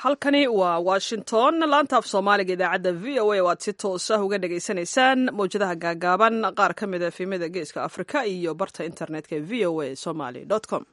halkani waa washington laanta af soomaaliga idaacadda v o a oo aad si toos ah uga dhagaysanaysaan mawjadaha gaagaaban qaar ka mid a efimada geeska afrika iyo barta internetka v o a somaly com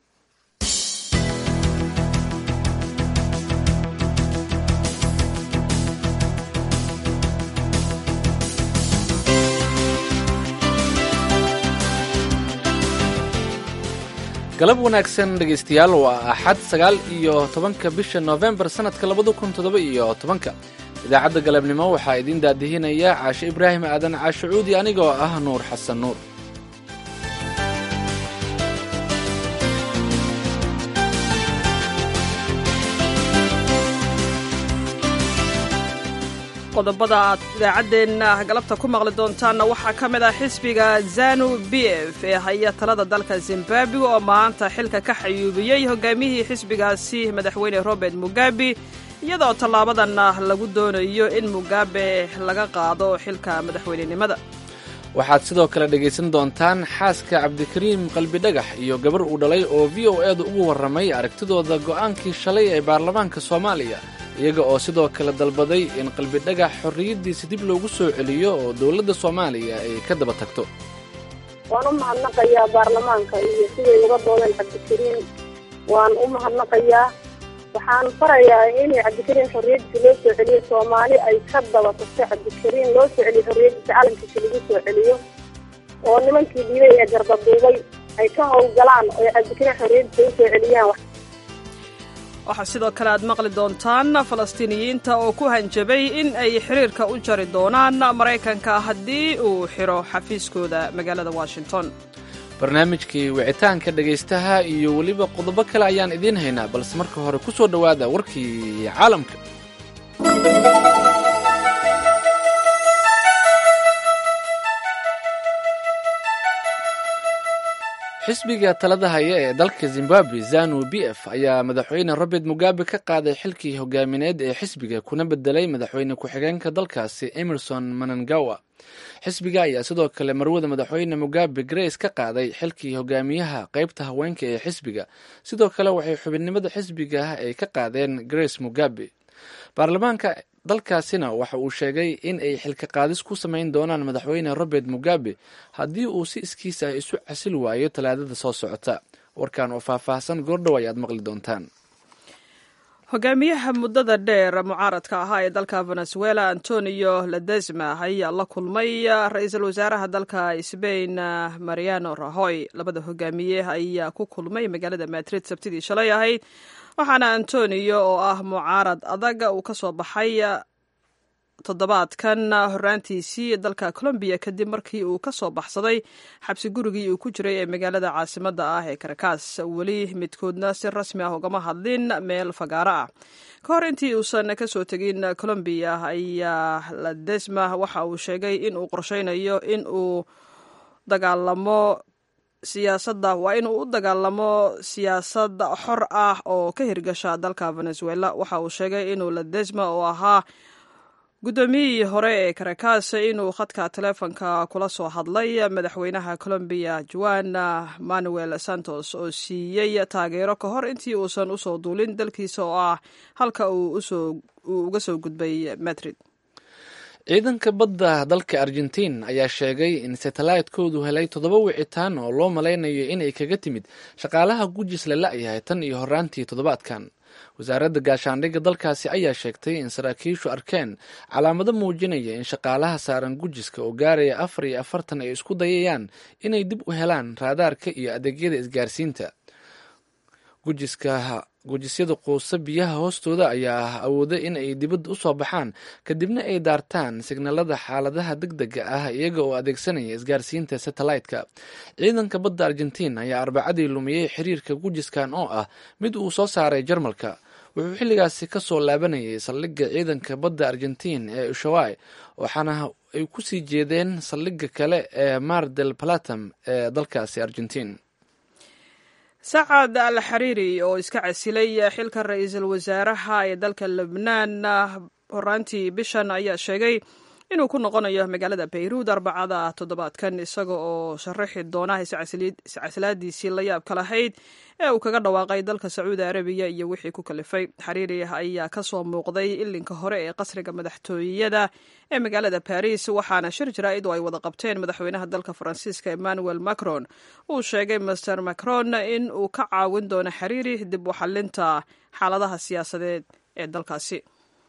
galab wanaagsan dhegaystayaal waa axad sagaal iyo tobanka bisha noofembar sannadka labada kun toddoba iyo tobanka idaacadda galabnimo waxaa idiin daadihinaya caashe ibraahim aadan caashe cuudi anigoo ah nuur xasan nuur qodobada aad idaacaddeenna galabta ku maqli doontaanna waxaa ka mid ah xisbiga zanu b f ee haya talada dalka zimbabwe oo maanta xilka ka xayuubiyey hogaamiyihii xisbigaasi madaxweyne robert mugabe iyadoo tallaabadanna lagu doonayo in mugabe laga qaado xilka madaxweynenimada waxaad sidoo kale dhegaysan doontaan xaaska cabdikariim qalbidhagax iyo gabar uu dhalay oo v o eeda ugu warramay aragtidooda go'aankii shalay ee baarlamaanka soomaaliya iyaga oo sidoo kale dalbaday in qalbidhagax xorriyaddiisa dib loogu soo celiyo oo dowladda soomaaliya ay ka daba tagto waan u mahadnaqayaa baarlamaanka iyo siday uga doodeen cabdikariim waan u mahadnaqayaa waxaan farayaa in cabdikariim xorriyaddiisa loo soo celiyo soomaali ay ka daba tagto cabdikariim loo soo celiyo xorriyaddiisa calankiisa lagu soo celiyo oo nimankii dhiibay ee gardaduubay ay ka howlgalaan oo cabdikariim xorriyaddiisa u soo celiyaan waxaa sidoo kale aad maqli doontaan falastiiniyiinta oo ku hanjabay in ay xiriirka u jari doonaan maraykanka haddii uu xiro xafiiskooda magaalada washington barnaamijkii wicitaanka dhegaystaha iyo weliba qodobo kale ayaan idiin haynaa balse marka hore ku soo dhowaada warkii caalamka xisbiga talada haya ee dalka zimbabwe zanu b f ayaa madaxweyne robert mugabe ka qaaday xilkii hogaamineed ee xisbiga kuna bedelay madaxweyne ku-xigeenka dalkaasi emerson manangawa xisbiga ayaa sidoo kale marwada madaxweyne mugabe grace ka qaaday xilkii hogaamiyaha qaybta haweenka ee xisbiga sidoo kale waxay xubinnimada xisbiga ay ka qaadeen grace mugabe baarlamaanka dalkaasina waxa uu sheegay in ay xilka qaadis ku samayn doonaan madaxweyne robert mugabe haddii uu si iskiis ah isu casil waayo talaadada soo socota warkan oo faahfaahsan goordhow ayaad maqli doontaan hogaamiyaha muddada dheer mucaaradka ahaa ee dalka venezuela antonio ledesma ayaa la kulmay ra-iisul wasaaraha dalka sbain mariano rahoy labada hogaamiye ayaa ku kulmay magaalada madrid sabtidii shalay ahayd waxaana antonio oo ah mucaarad adag uu ka soo baxay toddobaadkan horaantiisii dalka colombiya kadib markii uu ka soo baxsaday xabsi gurigii uu ku jiray ee magaalada caasimadda ah ee karakaas weli midkoodna si rasmi ah ugama hadlin meel fagaaro ah ka hor intii uusan ka soo tegin colombiya ayaa ladesma waxa uu sheegay in uu qorsheynayo in uu dagaalamo siyaasadda waa inuu u dagaalamo siyaasad xor ah oo ka hirgasha dalka venezuela waxa uu sheegay inuu ladesma oo ahaa guddoomiyihii hore ee karakaas inuu khadka taleefonka kula soo hadlay madaxweynaha colombiya juan manuel santos oo siiyey taageero ka hor intii uusan usoo duulin dalkiisa oo ah halka uu uga soo gudbay madrid ciidanka badda dalka argentiin ayaa sheegay in satellaytkoodu helay toddoba wicitaan oo loo malaynayo inay kaga timid shaqaalaha gujis la la-yahay tan iyo horaantii toddobaadkan wasaaradda gaashaandhigga dalkaasi ayaa sheegtay in saraakiishu arkeen calaamado muujinaya in shaqaalaha saaran gujiska oo gaaraya afar iyo afartan ay isku dayayaan inay dib u helaan raadaarka iyo adeegyada isgaarsiinta gujiska gujisyada quusa biyaha hoostooda ayaa awooda in ay dibadda u soo baxaan kadibna ay daartaan signalada xaaladaha deg dega ah iyaga oo adeegsanaya isgaarsiinta satellite-ka ciidanka badda argentiin ayaa arbacadii lumiyey xiriirka gujiskan oo ah mid uu soo saaray jarmalka wuxuu xilligaasi ka soo laabanayay saldhigga ciidanka badda argentiin ee ushawai waxaana ay ku sii jeedeen saldhigga kale ee mar del platam ee dalkaasi argentiin sacad al xariiri oo iska casilay xilka ra-iisul wasaaraha ee dalka lebnaan horaantii bishan ayaa sheegay inuu ku noqonayo magaalada bayruud arbacada toddobaadkan isaga oo sharaxi doona iscasilaadiisii la yaabka lahayd ee uu kaga dhawaaqay dalka sacuudi arabiya iyo wixii ku kalifay xariiri ayaa kasoo muuqday ilinka hore ee qasriga madaxtooyada ee magaalada baris waxaana shir jaraa'id oo ay wada qabteen madaxweynaha dalka faransiiska emmanuel macron uu sheegay master macron in uu ka caawin doono xariiri dib u xalinta xaaladaha siyaasadeed ee dalkaasi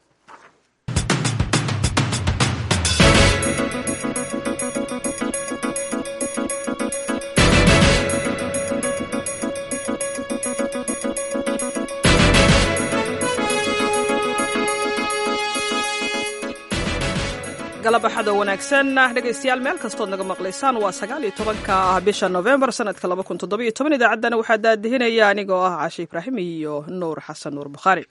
galab axado wanaagsan dhegaystayaal meel kastood naga maqlaysaan waa sagaal iyo tobanka bisha novembar sanadka laba kun toddobiyo toban idaacaddana waxaa daadihinaya anigoo ah cashe ibraahim iyo nuur xasan nuur bukhaari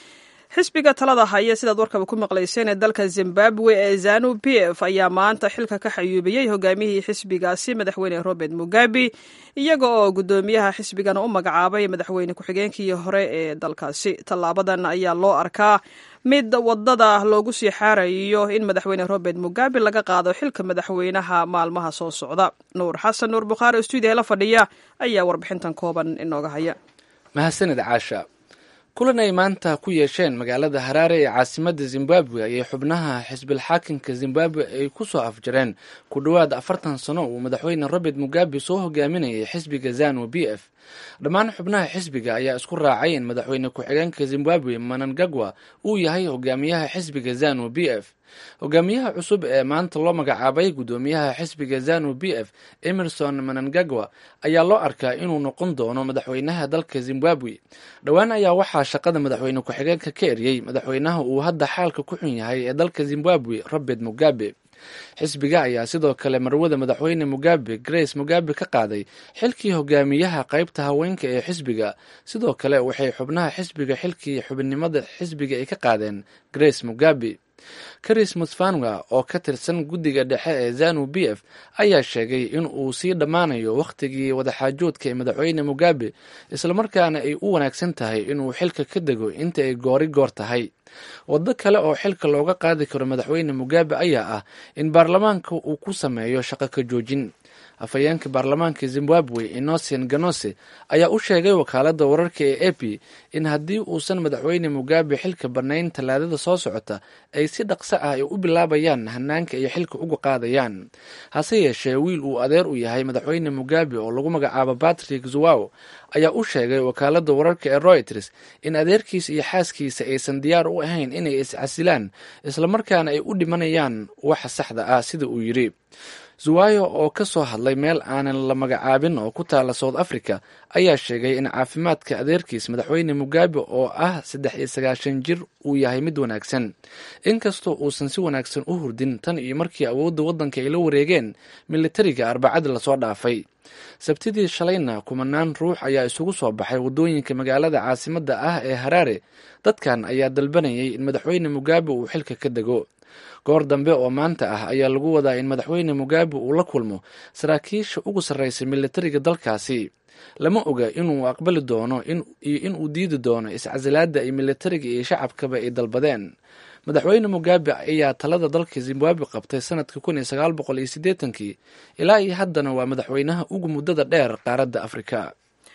xisbiga talada haya sidaad warkaba ku maqlayseen ee dalka zimbabwe ee zanu p f ayaa maanta xilka ka xayuubiyey hogaamiyihii xisbigaasi madaxweyne robert mugabe iyaga oo guddoomiyaha xisbigana u magacaabay madaxweyne ku-xigeenkii hore ee dalkaasi tallaabadan ayaa loo arkaa mid wadada loogu sii xaarayo in madaxweyne robert mugabe laga qaado xilka madaxweynaha maalmaha soo socda nuur xasan nuur bukhaari oo stuudiya la fadhiya ayaa warbixintan kooban inooga haya mahadsanid caasha kulan ay maanta ku yeesheen magaalada haraare ee caasimadda zimbabwe ayay xubnaha xisbilxaakimka zimbabwe ay ku soo afjareen ku dhowaad afartan sano uu madaxweyne robert mugabe soo hogaaminayay xisbiga zanu b f dhammaan xubnaha xisbiga ayaa isku raacay in madaxweyne ku-xigeenka zimbabwe manangagwa uu yahay hogaamiyaha xisbiga zanu b f hogaamiyaha cusub ee maanta loo magacaabay guddoomiyaha xisbiga zanu b f emerson manangagwa ayaa loo arkaa inuu noqon doono madaxweynaha dalka zimbabwe dhowaan ayaa waxaa shaqada madaxweyne ku-xigeenka ka eriyey madaxweynaha uu hadda xaalka ku xun yahay ee dalka zimbabwe robert mugabe xisbiga ayaa sidoo kale marwada madaxweyne mugabe grace mugabe ka qaaday xilkii hogaamiyaha qaybta haweenka ee xisbiga sidoo kale waxay xubnaha xisbiga xilkii xubinimada xisbiga ay ka qaadeen grace mugabe karis musfanwa oo ka tirsan guddiga dhexe ee zanu b f ayaa sheegay in uu sii dhammaanayo wakhtigii wadaxaajoodka ee madaxweyne mugabe islamarkaana ay u wanaagsan tahay inuu xilka ka dego inta ay goori goor tahay waddo kale oo xilka looga qaadi karo madaxweyne mugabe ayaa ah in baarlamaanka uu ku sameeyo shaqo ka joojin afhayeenka baarlamaanka zimbabwe innocen ganose ayaa u sheegay wakaaladda wararka ee epi in haddii uusan madaxweyne mugabe xilka bannayn tallaadada soo socota ay si dhaqso ah ay u bilaabayaan hanaanka ay xilka uga qaadayaan hase yeeshee wiil uu adeer u yahay madaxweyne mugabe oo lagu magacaabo patrick zuwaw ayaa u sheegay wakaaladda wararka ee royters in adeerkiisa iyo xaaskiisa aysan diyaar u ahayn inay iscasilaan islamarkaana ay u dhimanayaan waxa saxda ah sida uu yidhi zuwayo oo ka soo hadlay meel aanan la magacaabin oo ku taala south africa ayaa sheegay in caafimaadka adeerkiis madaxweyne mugabe oo ah saddex iyo sagaashan jir uu yahay mid wanaagsan inkastoo uusan si wanaagsan u hurdin tan iyo markii awoodda waddanka ay la wareegeen militariga arbacadii lasoo dhaafay sabtidii shalayna kumanaan ruux ayaa isugu soo baxay waddooyinka magaalada caasimadda ah ee haraare dadkan ayaa dalbanayay in madaxweyne mugabe uu xilka ka dego goor dambe oo maanta ah ayaa lagu wadaa in madaxweyne mugabe uu la kulmo saraakiisha ugu sarreysa militariga dalkaasi lama oga inuu aqbali doono iyo inuu diidi doono iscasilaadda ay militariga iyo shacabkaba ay dalbadeen madaxweyne mugabe ayaa talada dalka zimbabwe qabtay sanadka kun iyo sagaal boqol iyo siddeetankii ilaa iyo haddana waa madaxweynaha ugu muddada dheer qaaradda afrika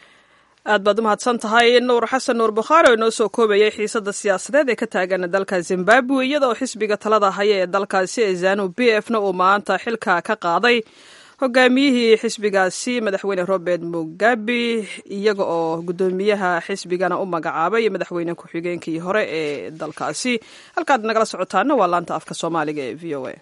aad baad u mahadsan tahay nuur xasan nuur bukhaari oo inoo soo koobayay xiisadda siyaasadeed ee ka taagan dalka zimbabwe iyadoo xisbiga talada haya ee dalkaasi ee zanu b f na uu maanta xilka ka qaaday hogaamiyihii xisbigaasi madaxweyne robert mugabe iyaga oo guddoomiyaha xisbigana u magacaabay madaxweyne ku-xigeenkii hore ee dalkaasi halkaad nagala socotaana waa laanta afka soomaaliga ee v o a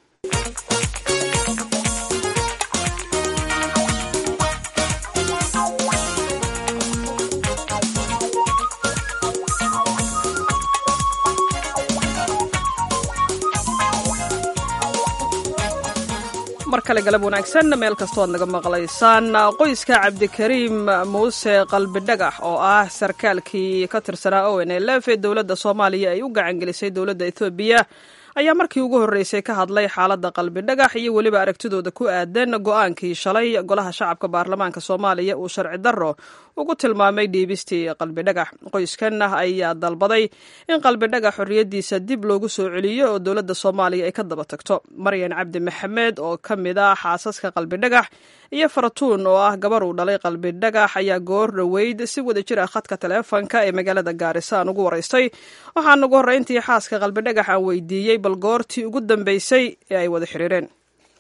mar kale galab wanaagsan meel kastoo aad naga maqlaysaan qoyska cabdikariim muuse qalbidhagax oo ah sarkaalkii ka tirsanaa o n l f ee dowladda soomaaliya ay u gacangelisay dowladda ethoobiya ayaa markii ugu horreysay ka hadlay xaaladda qalbi dhagax iyo weliba aragtidooda ku aadan go-aankii shalay golaha shacabka baarlamaanka soomaaliya uu sharci darro ugu tilmaamay dhiibistii qalbi dhagax qoyskan ayaa dalbaday in qalbi dhagax xorriyaddiisa dib loogu soo celiyo oo dowladda soomaaliya ay ka daba tagto maryan cabdi maxamed oo ka mid ah xaasaska qalbi dhagax iyo faratuun oo ah gabar uu dhalay qalbi dhagax ayaa goor dhoweyd si wada jir ah khadka taleefanka ee magaalada gaarisa aan ugu waraystay waxaan ugu horreyntii xaaska qalbi dhagax aan weydiiyey bal goortii ugu dambeysay ee ay wada xiriireen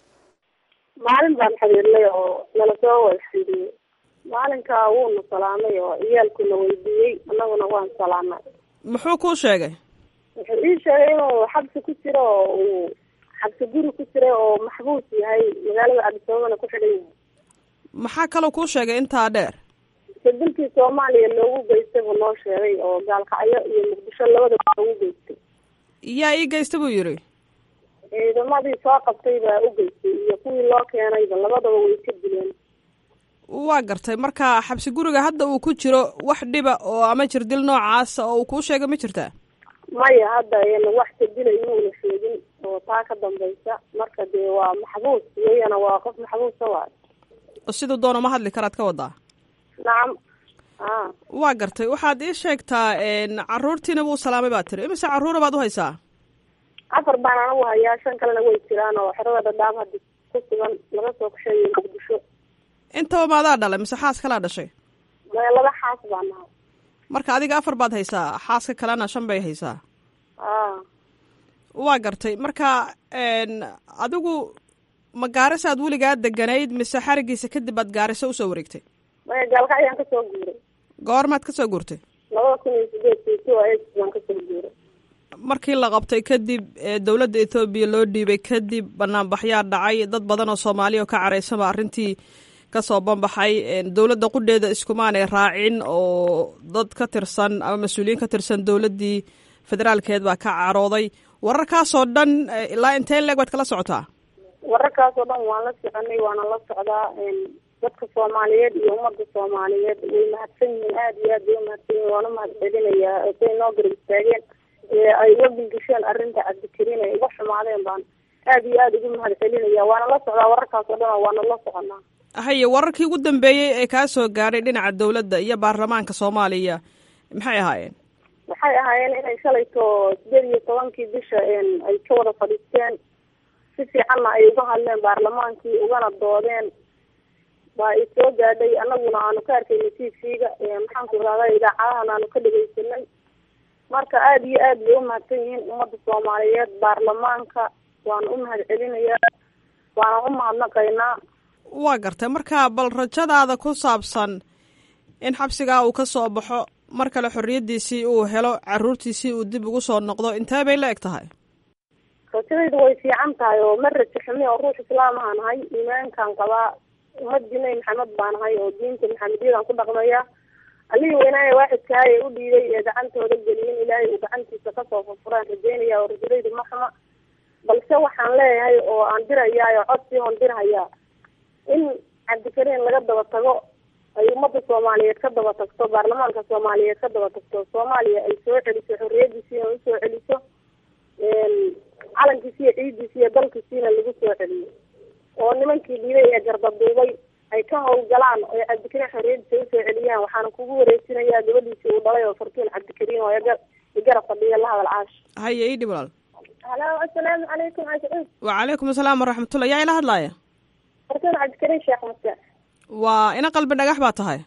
maalin baan xiriirnay oo nala soo wada xiriiriyey maalinkaa wuuna salaamay oo ciyaalkuna weydiiyey annaguna waan salaamay muxuu kuu sheegay wuxuu ii sheegay inuu xabsi ku jiro oo uu xabsi guri ku jiray oo maxbuus yahay magaalada cabdisabaabana ku xidhan yahay maxaa kaloo kuu sheegay intaa dheer sadilkii soomaaliya loogu geystay buu noo sheegay oo gaalkacyo iyo muqdisho labadaba loogu geystay yaa ii geysta buu yidhi ciidamadii soo qabtay baa u geystay iyo kuwii loo keenayba labadaba way ka dileen waa gartay marka xabsi guriga hadda uu ku jiro wax dhiba oo ama jirdil noocaasa oo uu kuu sheegay ma jirtaa maya hadda ayna wax kadila inuuna sheegin oo taa ka dambaysa marka dee waa maxbuus weyana waa qof maxbuusa waayo oo siduu doono ma hadli karaad ka wadaa nacam a waa gartay waxaad ii sheegtaa caruurtiina wuu salaamay baad tiri imise carruura baad u haysaa afar baan anagu hayaa shan kalena way jiraan oo xerada dhadhaab hadda ku sugan laga soo kasheeyo muqdisho intaba maadaa dhalay mise xaas kalaa dhashay maya laba xaas baan nahay marka adiga afar baad haysaa xaaska kalena shan bay haysaa a waa gartay marka adigu ma gaarisaad weligaa deganayd mise xarigiisa kadib aad gaariso usoo wareegtay maya gaalkacyaan kasoo guuray goormaad kasoo guurtay labada kun iyo sideedkii two eight baan kasoo guuray markii la qabtay kadib dowladda ethoobiya loo dhiibay kadib banaanbaxyaa dhacay dad badan oo soomaaliya oo ka caraysanba arrintii kasoo banbaxay dowladda qudheeda iskumaanay raacin oo dad ka tirsan ama mas-uuliyiin ka tirsan dowladdii federaalkeed baa ka carooday wararkaasoo dhan ilaa intee leeg baad kala socotaa wararkaasoo dhan waan la soconay waana la socdaa dadka soomaaliyeed iyo ummadda soomaaliyeed way mahadsan yihiin aada iyo aad bay umahadsan yihin waana mahad celinayaa say noo garab istaageen ay uga bilgisheen arrinta cabdikariin ay uga xumaadeen baan aada iyo aada ugu mahad celinaya waana la socdaa wararkaas oo dhan oo waana la soconaa haye wararkii ugu dambeeyey ee kaa soo gaadhay dhinaca dowladda iyo baarlamaanka soomaaliya maxay ahaayeen waxay ahaayeen inay shalayto sideed iyo tobankii bisha ay ka wada fadhiisteen si fiicanna ay uga hadleen baarlamaankii ugana doodeen waa i soo gaadhay anaguna aanu ka arkayna t v-ga maxaanku irahda idaacadahan aanu ka dhegeysanay marka aada iyo aad bay umahadsan yihiin ummadda soomaaliyeed baarlamaanka waana u mahad celinayaa waana u mahadnaqaynaa waa gartay marka bal rajadaada ku saabsan in xabsigaa uu ka soo baxo mar kale xorriyaddiisii uu helo carruurtiisii uu dib ugu soo noqdo intee bay la eg tahay rajadaydu way fiican tahay oo ma rajo xumi oo ruux islaam ahaan nahay iimaankaan qabaa ummadii nabi maxamed baa nahay oo diinta maxamediyadaan ku dhaqmaya allihii weynaaye waaxidkahay ee u dhiiday ee gacantooda geliyeen ilaahay uu gacantiisa kasoo furfuraan rajeynaya oo rajadaydu ma xuma balse waxaan leeyahay oo aan dirayaa oo codsii hoon dirhayaa in cabdikariin laga daba tago ay ummadda soomaaliyeed ka daba tagto baarlamaanka soomaaliyeed ka daba tagto soomaaliya ay soo celiso xorriyadiisiina usoo celiso calankiisi iyo ciidiisi iyo dalkiisiina lagu soo celiyo oo nimankii dhiibay ee gardaduubay ay ka hawlgalaan oo cabdikariin xorriyadiisa usoo celiyaan waxaana kugu wareejinayaa gabadhiisii uu dhalay oo fartuun cabdikariin oo igarab fadhiya la hadal caash haye ii dhib walaal halo assalaamu calaykum cascuud wacalaykum asalaam waraxmatullah yaa ila hadlaaya fartuun cabdikariin sheekh muse waa ina qalbi dhagax baa tahay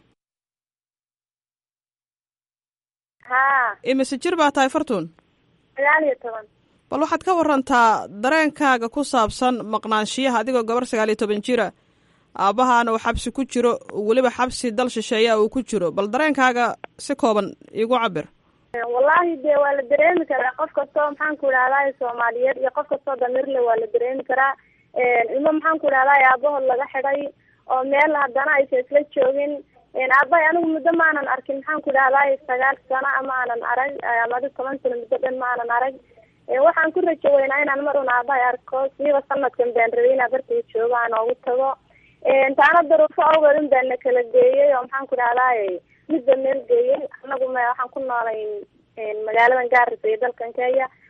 ha imise jir baa tahay fartuun sagaal iyo toban bal waxaad ka warantaa dareenkaaga ku saabsan maqnaanshiyaha adigoo gabar sagaal iyo toban jira aabbahaana uu xabsi ku jiro weliba xabsi dal shisheeya uu ku jiro bal dareenkaaga si kooban iigu cabir wallaahi dee waa la dareemi karaa qof kastoo maxaan ku idhahdaa soomaaliyeed iyo qof kastoo damirle waa la dareemi karaa ilmo maxaan ku idhahdaa aabahood laga xidhay oo meel haddana aysa isla joogin aabbahay anigu muddo maanan arkin maxaan ku idhahdaa sagaal sano ama aanan arag ama adi toban sano muddo dhan maanan arag waxaan ku rajo weynaa inaan mar un aabahay arko siiba sanadkan baan rabay inaa bartiga joogo aan oogu tago taana daruufo awgeed un baan na kala geeyey oo maxaan ku idhahdaa midba meel geeyey anagu m waxaan ku noolay magaaladan gaarisa iyo dalkan kenya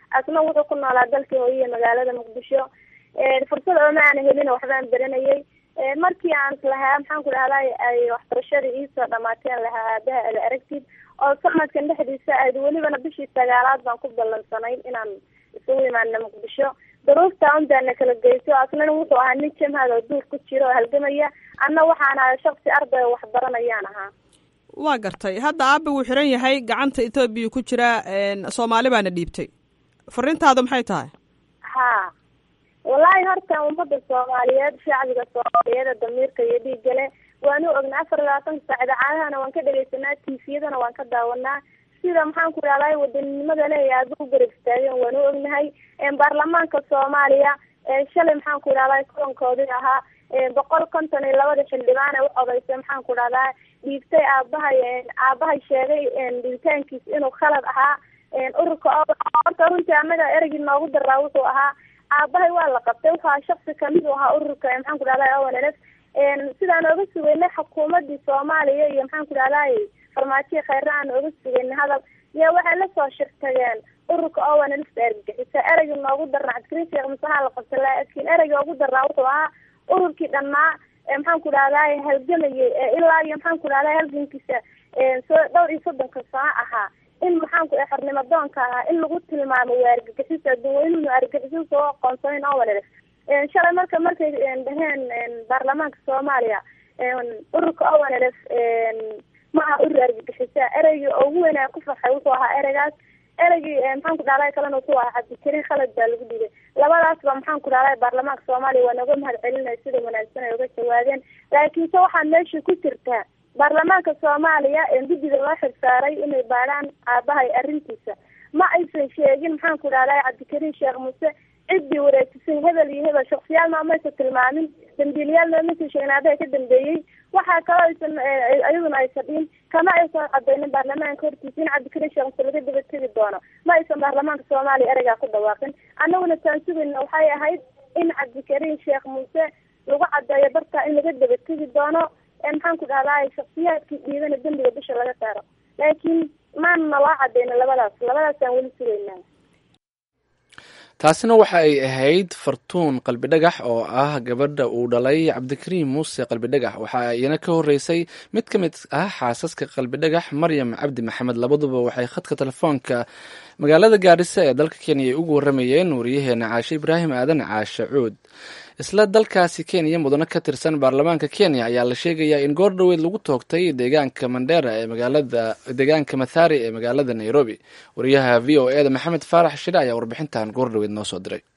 asna wuxuu ku noolaa dalkii hooyiya magaalada muqdisho fursad ooma aana helin waxbaan baranayay markii aan lahaa maxaan ku dhahday ay waxbarashadii iisoo dhamaateen lahaa aabaha ala aragtid oo sanadkan dhexdiisa ahayd welibana bishii sagaalaad baan ku ballansanay inaan isugu imaana muqdisho duruufta unbaana kala geyso asnana wuxuu ahaa nin jamhad oo duur ku jiro oo halgamaya anna waxaan ahay shaksi arday oo waxbaranayaan ahaa waa gartay hadda aaba wuu xiran yahay gacanta etoobiya ku jira soomaali baana dhiibtay fariintaadu maxay tahay ha wallaahi horta ummada soomaaliyeed shacbiga soomaaliyeed damiirka iyo dhiigale waanu ognaa afar labaatanka saac idaacadahana waan ka dhegeysanaa tifiyadana waan ka daawanaa sida maxaan ku dhahday wadaninimada leeya aada u garab istaageen waanu ognahay baarlamaanka soomaaliya shalay maxaan ku dhahday kulankoodii ahaa boqol konton iyo labada xildhibaan ee u codaysay maxaan ku dhahdaa dhiibtay aabahay aabahay sheegay dhiibitaankiis inuu khalad ahaa ururka horta runtii anaga ereygii noogu daraa wuxuu ahaa aabahay waa la qabtay wuxuu ahaa shaksi kamid u ahaa ururka maxaan ku dhahday ownlf sidaan ooga sugeynay xukuumadii soomaaliya iyo maxaan ku dhahday farmaajiya kheyre aan ooga sugeynay hadal yaa waxay lasoo shirtageen ururka ownlfta argagixisa ereygii noogu darnaa cabdikariin sheekh musaha la qabtay laakiin ereygii ugu darnaa wuxuu ahaa ururkii dhanaa maxaan ku dhahday halgamayay ilaa iyo maxaan ku dhahday halgankiisa soo dhowr iyo soddonka sano ahaa in maxaanku xornimo doonka ahaa in lagu tilmaamo waa argagixisa duweynuhu argagixiso soo aqoonsanin owanlf shalay marka markay dhaheen baarlamaanka soomaaliya ururka owanlf ma aha urur argagixisa ereygii ugu weynaa ku farxay wuxuu ahaa ereygaas ereygii maxaan ku dhahday kalena wuxuu ahaa cabdikariin khalad baa lagu dhigay labadaasba maxaan ku dhahday baarlamaanka soomaaliya waa nooga mahad celinaya sida wanaagsan ay uga jawaabeen laakiinse waxaa meesha ku jirtaa baarlamaanka soomaaliya guddiga loo xirsaaray inay baadhaan aabahay arrintiisa ma aysan sheegin maxaan ku dhahday cabdikariin sheekh muuse ciddii wareejisay hebel iyo hebel shaksiyaal maamaysa tilmaamin dambiilayaal maamaysa sheegin aabahay ka dambeeyey waxaa kaloo aysan iyaduna aysan dhihin kama aysan cadaynin baarlamaanka hortiisa in cabdikariin sheekh muuse laga daba tegi doono ma aysan baarlamaanka soomaaliya ereygaa ku dhawaaqin annaguna taan sugayna waxay ahayd in cabdikariin sheekh muuse lagu cadeeyo dartaa in laga daba tegi doono maxaan ku dhahday shaksiyaadkii dhiidana dembiga bisha laga saaro laakiin maana naloo cadeyna labadaas labadaasaan weli sugaynaa taasina waxa ay ahayd fartuun qalbidhagax oo ah gabadha uu dhalay cabdikariim muuse qalbidhagax waxa iyana ka horeysay mid ka mid ah xaasaska qalbidhagax maryam cabdi maxamed labaduba waxay khadka telefoonka magaalada gaarisa ee dalka kenya ay ugu waramayeen wariyaheena caashe ibraahim aadan caashe cuud isla dalkaasi kenya mudano ka tirsan baarlamaanka kenya ayaa la sheegayaa in goor dhoweed lagu toogtay deegaanka mandera ee magaalada deegaanka mathari ee magaalada nairobi wariyaha v o e da maxamed faarax shire ayaa warbixintan goor dhoweed noo soo diray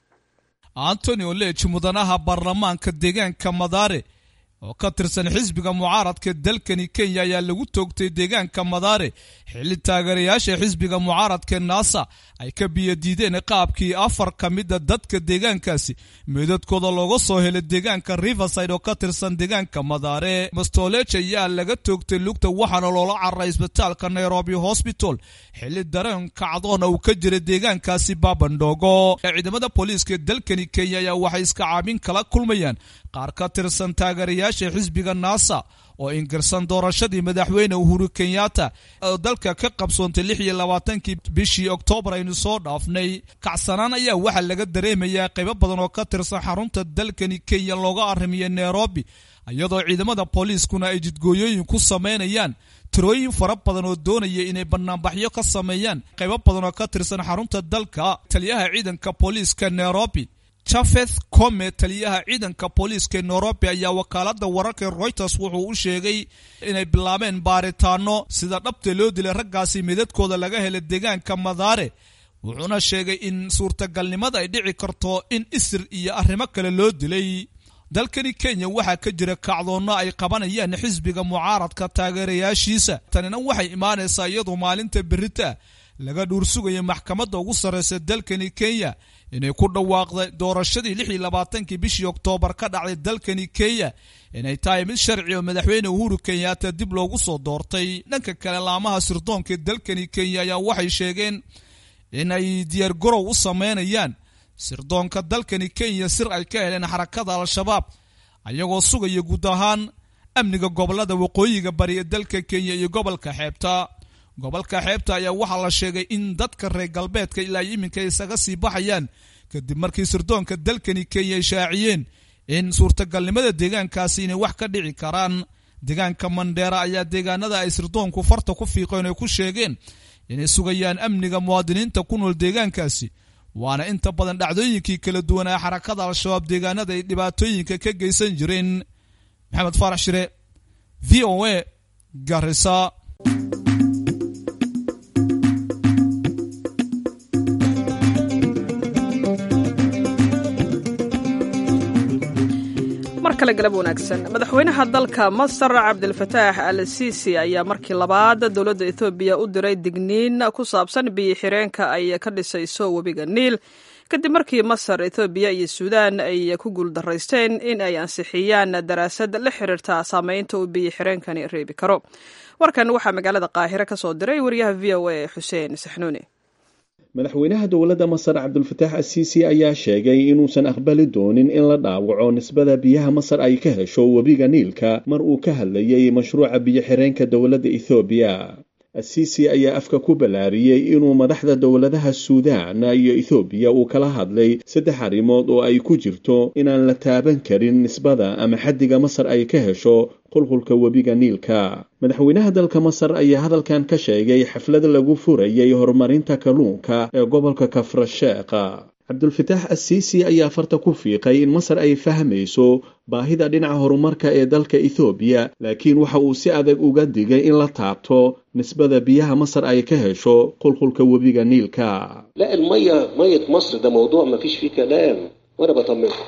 antony oleji mudanaha baarlamaanka deegaanka madare oo ka tirsan xisbiga mucaaradka dalkani kenya ayaa lagu toogtay deegaanka madare xilli taageerayaasha xisbiga mucaaradka naasa ay ka biyadiideen qaabkii afar ka mida dadka deegaankaasi meedadkooda looga soo helay deegaanka riverside oo ka tirsan deegaanka madare mastoleje ayaa laga toogtay lugta waxaana loola cararay isbitaalka nairobi hosbital xilli dareen kacdoona uu ka jiray deegaankaasi babandhogo ciidamada booliiska dalkani kenya ayaa waxay iska caabin kala kulmayaan qaar ka tirsan taageerayaasha xisbiga naasa oo ingirsan doorashadii madaxweyne uhuru kenyatta oo dalka ka qabsoontay lix iyo labaatankii bishii oktoobar aynu soo dhaafnay kacsanaan ayaa waxaa laga dareemayaa qaybo badan oo ka tirsan xarunta dalkani kenya looga arrimiya nairobi iyadoo ciidamada booliiskuna ay jidgooyooyin ku samaynayaan tirooyin fara badan oo doonaya inay banaanbaxyo ka sameeyaan qaybo badan oo ka tirsan xarunta dalka taliyaha ciidanka booliiska nairobi jafeth come taliyaha ciidanka booliiska nairobi ayaa wakaalada wararka reuters wuxuu u sheegay inay bilaabeen baaritaano sida dhabta loo dilay raggaasi midadkooda laga helay deegaanka madaare wuxuuna sheegay in suurtagalnimada ay dhici karto in isir iyo arrimo kale loo dilay dalkani kenya waxaa ka jira kacdoonno ay qabanayaan xisbiga mucaaradka taageerayaashiisa tanina waxay imaanaysaa iyadoo maalinta berita laga dhuursugaya maxkamadda ugu sarreysa dalkani kenya inay ku dhawaaqday doorashadii lix iyo labaatankii bishii oktoobar ka dhacday dalkani kenya inay tahay mid sharci oo madaxweyne uhuru kenyaata dib loogu soo doortay dhanka kale laamaha sirdoonka dalkani kenya ayaa waxay sheegeen in ay diyaargarow u sameynayaan sirdoonka dalkani kenya sir ay ka heleen xarakada al-shabaab ayagoo sugaya guud ahaan amniga gobolada waqooyiga bari ee dalka kenya iyo gobolka xeebta gobolka xeebta ayaa waxaa la sheegay in dadka reer galbeedka ilaa iminka isaga sii baxayaan kadib markii sirdoonka dalkani kenya ay shaaciyeen in suurtagalnimada deegaankaasi inay wax ka dhici karaan deegaanka mandheera ayaa deegaanada ay sirdoonku farta ku fiiqeen ay ku sheegeen inay sugayaan amniga muwaadiniinta ku nool deegaankaasi waana inta badan dhacdooyinkii kala duwan ee xarakada al-shabaab deegaanada ay dhibaatooyinka ka geysan jireen maxamed faarax shire v o a garisa mar kale galab wanaagsan madaxweynaha dalka masar cabdilfataax al siisi ayaa markii labaad dowladda ethoobiya u diray digniin ku saabsan biyo xireenka ay ka dhisayso webiga niil kadib markii masar ethoobiya iyo suudaan ay ku guuldaraysteen in ay ansixiyaan daraasad la xiriirta saameynta uu biyo xireenkani reebi karo warkan waxaa magaalada qaahire ka soo diray wariyaha v o a xuseen saxnuuni madaxweynaha dowladda masar cabdulfataax asiisi ayaa sheegay inuusan aqbali doonin in la dhaawaco nisbada biyaha masar ay ka hesho webiga niilka mar uu ka hadlayay mashruuca biyo xireenka dowladda ethoobiya asiisi ayaa afka ku ballaariyey inuu madaxda dowladaha suudaan iyo ethoobiya uu kala hadlay saddex arrimood oo ay ku jirto inaan la taaban karin nisbada ama xaddiga masar ay ka hesho qulqulka webiga niilka madaxweynaha dalka masar ayaa hadalkan ka sheegay xaflad lagu furayay horumarinta kalluunka ee gobolka kafrasheeqa cabdulfataax asiisi ayaa farta ku fiiqay in masar ay fahmayso baahida dhinaca horumarka ee dalka ethoobiya laakiin waxa uu si adag uga digay in la taabto nisbada biyaha masar ay ka hesho qulqulka webiga niilka لا المية مية مصر ده موضوع ما فيش فيه كلام وانا بطمنكم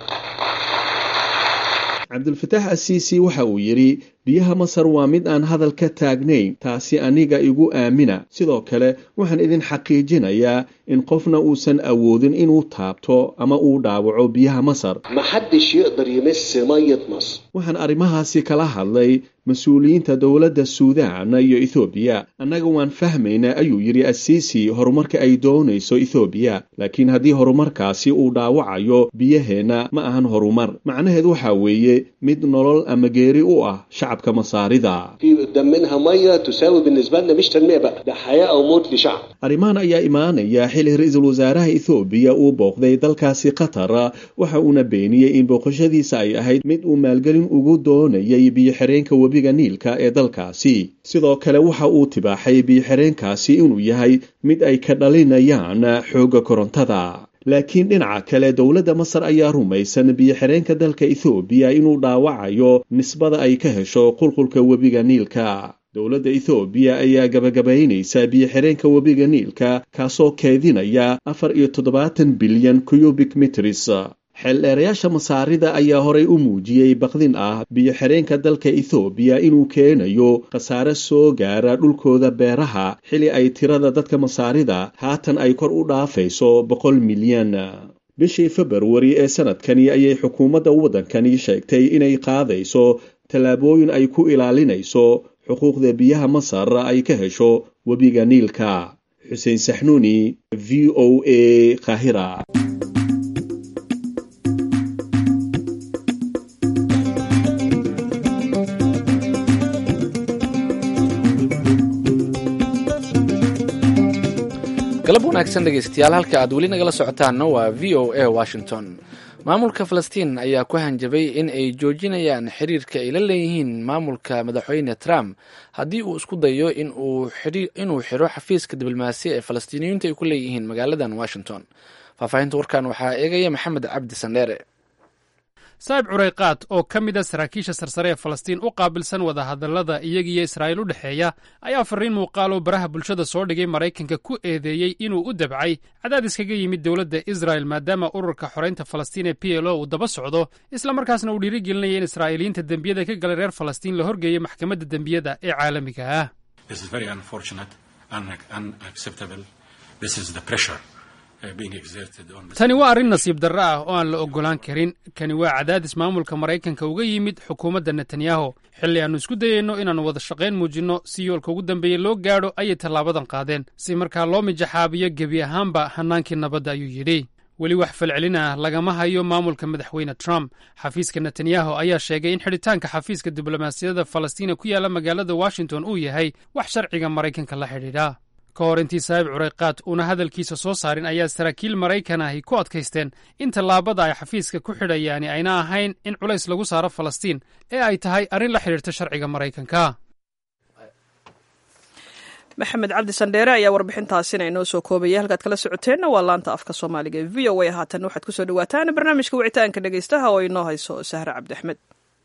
cabdulfataax asiisi waxa uu yidhi biyaha masar waa mid aan hadal ka taagnayn taasi aniga igu aamina sidoo kale waxaan idin xaqiijinayaa in qofna uusan awoodin inuu taabto ama uu dhaawaco biyaha masar ما حدش يقدر يمس مية مصر waxaan arrimahaasi kala hadlay mas-uuliyiinta dowladda suudaan iyo ethoobiya annaga waan fahmaynaa ayuu yidhi asiisi horumarka ay doonayso ethoobiya laakiin haddii horumarkaasi uu dhaawacayo biyaheenna ma ahan horumar macnaheed waxaa weeye mid nolol ama geeri u ah shacabka masaarida في قدام منها مية تساوي بالنسبة لنا مش تنمية بقى ده حياة أو موت لشعب arrimahan ayaa imaanaya xili ra-iisul wasaaraha ethoobiya uu booqday dalkaasi qatar waxa uuna beeniyey in booqashadiisa ay ahayd mid uu maalgelin ugu doonayay biyo-xireenka webiga niilka ee dalkaasi sidoo kale waxa uu tibaaxay biyo-xireenkaasi inuu yahay mid ay ka dhalinayaan xoogga korontada laakiin dhinaca kale dowladda masar ayaa rumaysan biyo-xireenka dalka ethoobiya inuu dhaawacayo nisbada ay ka hesho qulqulka webiga niilka dowladda ethoobiya ayaa gabagabaynaysa biyo-xireenka webiga niilka kaasoo keedinaya afar iyo toddobaatan bilyan cubic mitris xeeldheerayaasha masaarida ayaa horay u muujiyey baqdin ah biyo-xireenka dalka ethoobiya inuu keenayo khasaare soo gaara dhulkooda beeraha xili ay tirada dadka masaarida haatan ay kor u dhaafayso boqol milyan bishii februari ee sanadkani ayay xukuumadda waddankani sheegtay inay qaadayso tallaabooyin ay ku ilaalinayso xuquuqda biyaha masar ay ka hesho webiga niilka xuseen saxnuuni v o a kahira galab wanaagsan dhegeystayaal halka aad weli nagala socotaanna waa v o a washington maamulka falastiin ayaa ku hanjabay in ay joojinayaan xiriirka ay la leeyihiin maamulka madaxweyne trump haddii uu isku dayo inuu xiro xafiiska diblomaasiya ee falastiiniyiintu ay ku leeyihiin magaaladan washington faahfaahinta warkan waxaa eegaya maxamed cabdi sandheere saa'ib curayqaad oo ka mid a saraakiisha sarsare ee falastiin u qaabilsan wadahadallada iyagiiyo israa'iil u dhexeeya ayaa farriin muuqaaloo baraha bulshada soo dhigay maraykanka ku eedeeyey inuu u dabcay cadaadis kaga yimid dowladda israa'el maadaama ururka xoraynta falastiin ee p l o uu daba socdo islamarkaasna uu dhiirigelinaya in israa'iiliyiinta dembiyada ka galay reer falastiin la horgeeyo maxkamadda dembiyada ee caalamiga ah tani waa arrin nasiib darro ah oo aan la oggolaan karin kani waa cadaadis maamulka maraykanka uga yimid xukuumadda netanyahu xilli aannu isku dayayno inaannu wada shaqayn muujinno si yoolka ugu dambeeya loo gaadho ayay tallaabadan qaadeen si markaa loo mijaxaabiyo gebi ahaanba hannaankii nabadda ayuu yidhi weli wax falcelin ah lagama hayo maamulka madaxweyne trump xafiiska netanyahu ayaa sheegay in xidhitaanka xafiiska diblomaasiyadda falastiina ku yaalla magaalada washington uu yahay wax sharciga maraykanka la xidhiidha ka hor intii saahib cureyqaad uuna hadalkiisa soo saarin ayaa saraakiil maraykan ahi ku adkaysteen in tallaabada ay xafiiska ku xidhayaani ayna ahayn in culays lagu saaro falastiin ee ay tahay arrin la xidhiirta sharciga maraykanka maxamed cabdi sandheere ayaa warbixintaasina inoo soo koobaya halkaad kala socoteenna waa laanta afka soomaaliga ee v o a haatan waxaad kusoo dhawaataan barnaamijka wicitaanka dhegeystaha oo inoo hayso sahre cabdi axmed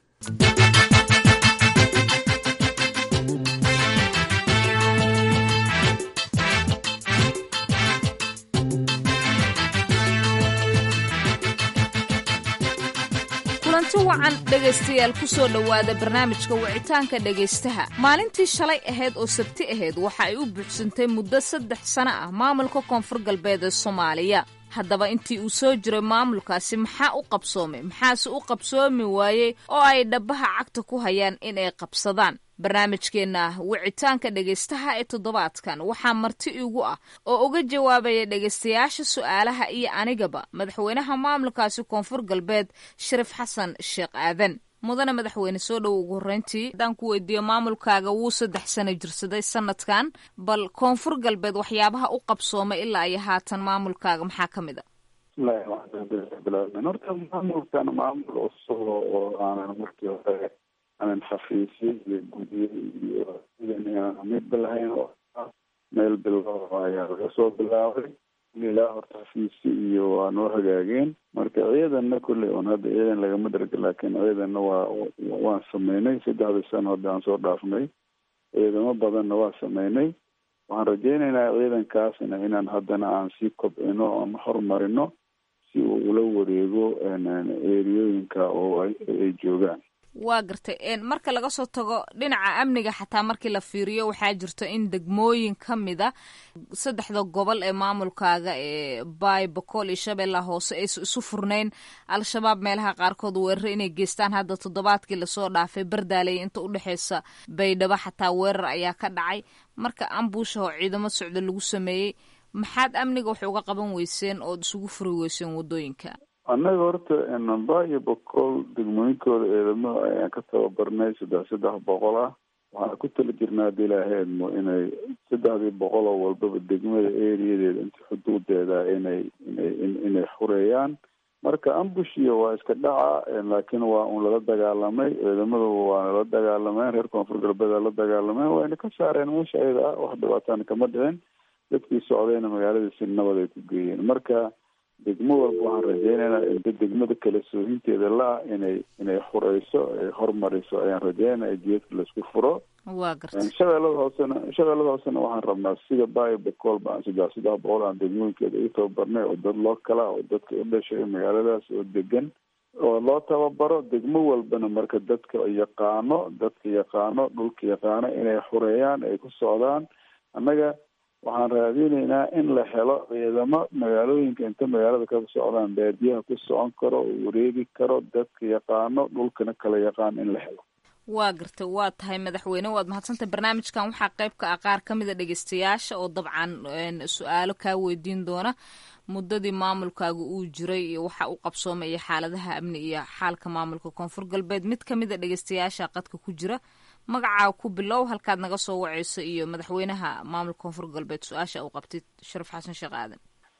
kulanti wacan dhegaystayaal ku soo dhowaada barnaamijka wicitaanka dhegaystaha maalintii shalay ahayd oo sabti ahayd waxa ay u buuxsantay muddo saddex sano ah maamulka koonfur galbeed ee soomaaliya haddaba intii uu soo jiray maamulkaasi maxaa u qabsoomay maxaase u qabsoomi waayey oo ay dhabbaha cagta ku hayaan in ay qabsadaan barnaamijkeenna wicitaanka dhegaystaha ee toddobaadkan waxaa marti igu ah oo uga jawaabaya dhegaystayaasha su'aalaha iyo anigaba madaxweynaha maamulkaasi koonfur galbeed shariif xasan sheekh aadan mudane madaxweyne soo dhow ugu horreyntii haddaan ku weydiiyo maamulkaaga wuu saddex sano jirsaday sanadkan bal koonfur galbeed waxyaabaha u qabsoomay ilaa iyo haatan maamulkaaga maxaa ka mid a bismillahi raxmaani raxiim horta maamulkan maamul cusub oo aanan markii hore aanan xafiisyo iyo gudyo iyo sidan midba lahayn oo meel bilow ayaa laga soo bilaabay ilaa horta xafiisyo iyo waa noo hagaageen marka ciidanna kolley oon hadda ciidan lagama dharga laakiin ciidanna waa waan sameynay saddexdii sano hadda aan soo dhaafnay ciidamo badanna waa sameynay waxaan rajeynaynaa ciidankaasna inaan haddana aan sii kobcino ama horumarino si uu ula wareego eriyooyinka oo ay joogaan waa gartay marka laga soo tago dhinaca amniga xataa markii la fiiriyo waxaa jirto in degmooyin ka mida saddexda gobol ee maamulkaaga ee baay bokool iyo shabeella hoose aysa isu furnayn al-shabaab meelaha qaarkood weeraro inay geystaan hadda toddobaadkii lasoo dhaafay bardaaley inta udhexeysa baydhabo xataa weerar ayaa ka dhacay marka ambuusha oo ciidamo socda lagu sameeyey maxaad amniga wax uga qaban weyseen ood isugu furi weyseen waddooyinka annaga horta namba iyo boqol degmooyinkooda ciidamo ayaan ka tababarnay saddex saddex boqol ah waxaan ku tala jirnaa hadii ilaaheedmo inay saddexdii boqol oo walbaba degmada eriyadeeda inta xuduudeeda inay inay inay xureeyaan marka ambushiya waa iska dhaca laakiin waa un lala dagaalamay ciidamadu waa lala dagaalameen reer koonfur galbeed la dagaalameen wayna ka saareen meesha ayada ah wax dhibaatana kama dhicin dadkii socdayna magaaladii si nabad ay ku geeyeen marka degmo walba waxaan rajeynaynaa inta degmada kale soohinteeda la-ah inay inay xureyso ay hormariso ayaan rajeynaya geedka laisku furo waa garta shabeellada hoosena shabeellada hoosena waxaan rabnaa sida bayo bocool baan saddex saddex boqol aan degmooyinkeeda u tababarnay oo dad loo kala oo dadka u dhashay magaaladaas oo degan oo loo tababaro degmo walbana marka dadka yaqaano dadka yaqaano dhulka yaqaano inay xureeyaan ay ku socdaan annaga waxaan raadinaynaa in la helo ciidamo magaalooyinka inta magaalada ka socdaan baadiyaha ku socon karo oo wareegi karo dadka yaqaano dhulkana kala yaqaan in la helo waa gartay waa tahay madaxweyne waad mahadsantay barnaamijkan waxaa qayb ka ah qaar ka mida dhegeystayaasha oo dabcan su-aalo kaa weydiin doona muddadii maamulkaaga uu jiray iyo waxa uu qabsoomay iyo xaaladaha amni iyo xaalka maamulka koonfur galbeed mid ka mida dhegeystayaasha qadka ku jira magacaa ku bilow halkaad naga soo waceyso iyo madaxweynaha maamulka koonfur galbeed su-aasha uu qabtay sharaf xasan sheekh aadan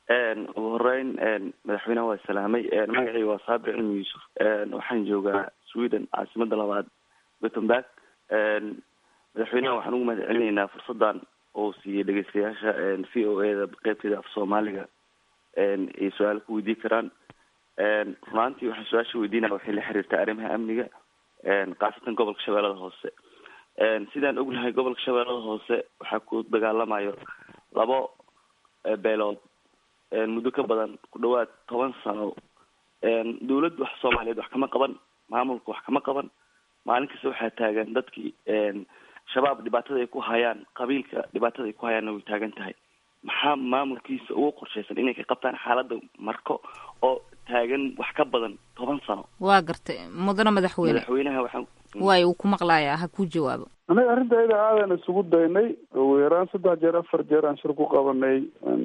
ugu horeyn madaxweynaha waa salaamay magacii waa saabir cilmi yuusuf waxaan joogaa sweden caasimada labaad gothenburg madaxweynaha waxaan ugu mahad celinaynaa fursadan oo siiyey dhegeystayaasha v o a da qeybteeda af soomaaliga ay su-aalo ku weydii karaan runaantii waxaan su-aasha weydiinaya waxay la xiriirtaa arrimaha amniga khaasatan gobolka shabeellada hoose sidaan ognahay gobolka shabeellada hoose waxaa ku dagaalamayo labo beelood muddo ka badan ku dhawaad toban sano dawladda wax soomaaliyeed wax kama qaban maamulka wax kama qaban maalin kasta waxaa taagan dadkii shabaab dhibaatada ay ku hayaan qabiilka dhibaatada ay ku hayaanna way taagan tahay maxaa maamulkiisa ugu qorshaysan inay ka qabtaan xaaladda marko oo taagan wax ka badan toban sano waa gartay mudane madaxweyne madaxweynaha waxaan waay uu ku maqlayaa ha ku jawaabo annaga arrinta iyada aadan isugu daynay ugu yaraan saddex jeer afar jeer aan shir ku qabanay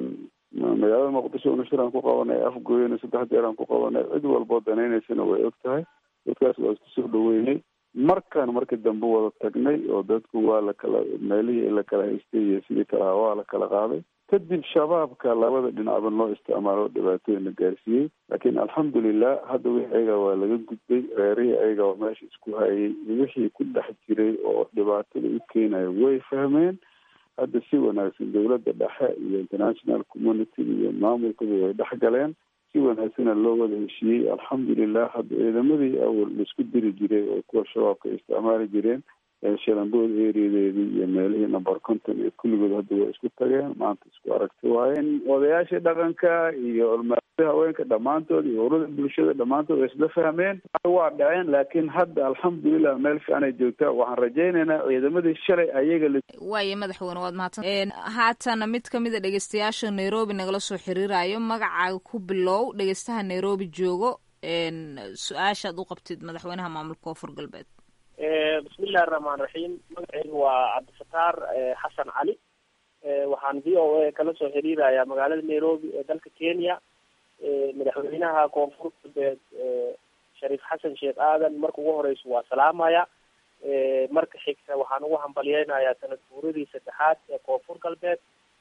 magaalada muqdisho una shir aan ku qabanay afgooyana saddex jeer aan ku qabanay cid walboo danaynaysana way og tahay dadkaas waa isku soo dhaweynay markaan markii dambe wada tagnay oo dadku waa la kala meelihii la kala haystay iyo sidii kalaha waa la kala qaaday kadib shabaabka labada dhinacba loo isticmaalo dhibaatooyina gaarsiiyey laakiin alxamdulilah hadda wixii ayaga waa laga gudbay reerihii ayaga oo meesha isku hayay wixii ku dhex jiray oo dhibaatada u keenaya way fahmeen hadda si wanaagsan dowladda dhexe iyo international community iyo maamulkaba way dhex galeen si wanaagsana loo wada heshiiyey alxamdulilah hadda ciidamadii awal laisku diri jiray oo kuwa shabaabka ay isticmaali jireen shalambood ereadeedii iyo meelihii number conton iyo kulligood hadda waa isku tageen maanta isku aragti waayeen odayaashii dhaqanka iyo olmaada haweenka dhammaantood iyo urada bulshada dhammaantood way isla fahmeen waa dhaceen laakiin hadda alxamdulilah meel fiican ay joogtaa waxaan rajaynaynaa ciidamadii shalay ayaga la waaye madaxweyne waad mahadsan haatana mid kamid a dhegeystayaasha nairobi nagala soo xiriirayo magacaaga ku bilow dhegeystaha nairobi joogo su-aashaad u qabtid madaxweynaha maamulka koonfur galbeed bismillahi raxmaan raxiim magacaygu waa cabdifataar xasan cali waxaan v o a kala soo xiriirayaa magaalada nairobi ee dalka kenya madaxweynaha koonfur galbeed shariif xasan sheekh aadan marka ugu horeysa waa salaamaya marka xigta waxaan ugu hambalyeynayaa sanad guuradii saddexaad ee koonfur galbeed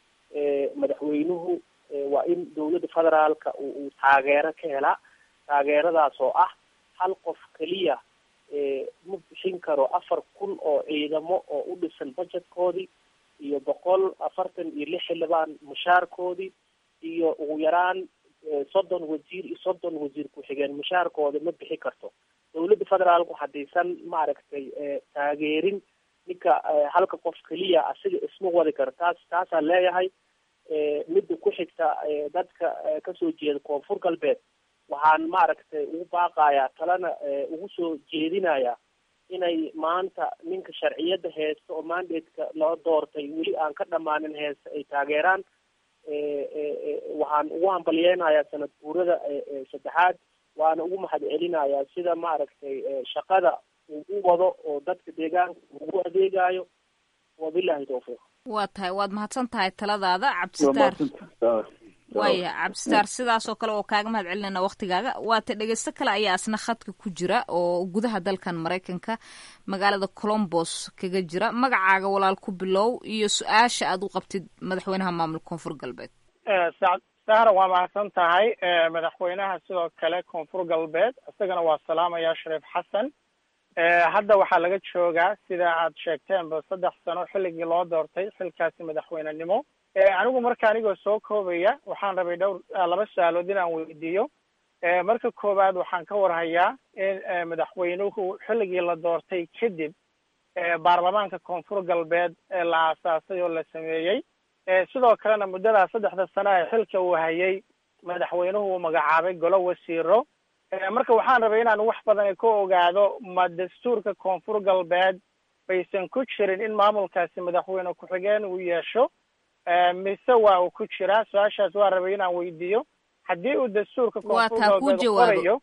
madaxweynuhu waa in dowladda federaalka uu taageero ka helaa taageeradaas oo ah hal qof keliya ma bixin karo afar kun oo ciidamo oo u dhisan budgetkoodii iyo boqol afartan iyo lix xildhibaan mushaarkoodii iyo ugu yaraan soddon wasiir iyo soddon wasiir ku-xigeen mushaarkooda ma bixi karto dowladda federaalku haddaysan maaragtay taageerin ninka halka qof keliya asiga isma wadi karo taas taasaan leeyahay midda ku xigta dadka kasoo jeeda koonfur galbeed waxaan maaragtay ugu baaqayaa talena ugu soo jeedinayaa inay maanta ninka sharciyadda heesta oo mandatka loo doortay weli aan ka dhammaanin heesta ay taageeraan waxaan ugu hambalyeynayaa sanad guurada saddexaad waana ugu mahad celinayaa sida maaragtay shaqada uu u wado oo dadka deegaanka ugu adeegayo wabilahi tawfiiq waa tahay waad mahadsan tahay taladaada cabdisitaar waaya cabdisitaar sidaas oo kale oo kaaga mahad celinayna waktigaaga waata dhegeysto kale ayaa asna khadka ku jira oo gudaha dalkan maraykanka magaalada colombos kaga jira magacaaga walaal ku bilow iyo su-aasha aad u qabtid madaxweynaha maamulka koonfur galbeed sahra waa mahadsan tahay madaxweynaha sidoo kale koonfur galbeed isagana waa salaamaya shariif xasan hadda waxaa laga joogaa sida aad sheegteenba saddex sano xilligii loo doortay xilkaasi madaxweynenimo anigu marka anigoo soo koobaya waxaan rabay dhowr laba su-aalood inaan weydiiyo marka koowaad waxaan ka warhayaa in madaxweynuhu xilligii la doortay kadib baarlamaanka koonfur galbeed la aasaasay oo la sameeyey sidoo kalena muddadaa saddexda sano ee xilka uu hayay madaxweynuhu uu magacaabay golo wasiiro marka waxaan rabay inaan wax badan ka ogaado ma dastuurka koonfur galbeed baysan ku jirin in maamulkaasi madaxweyne ku-xigeen uu yeesho mise waa uu ku jiraa su-aashaas waa rabay inaan weydiiyo haddii uu dastuurka koonfur galbeed qorayo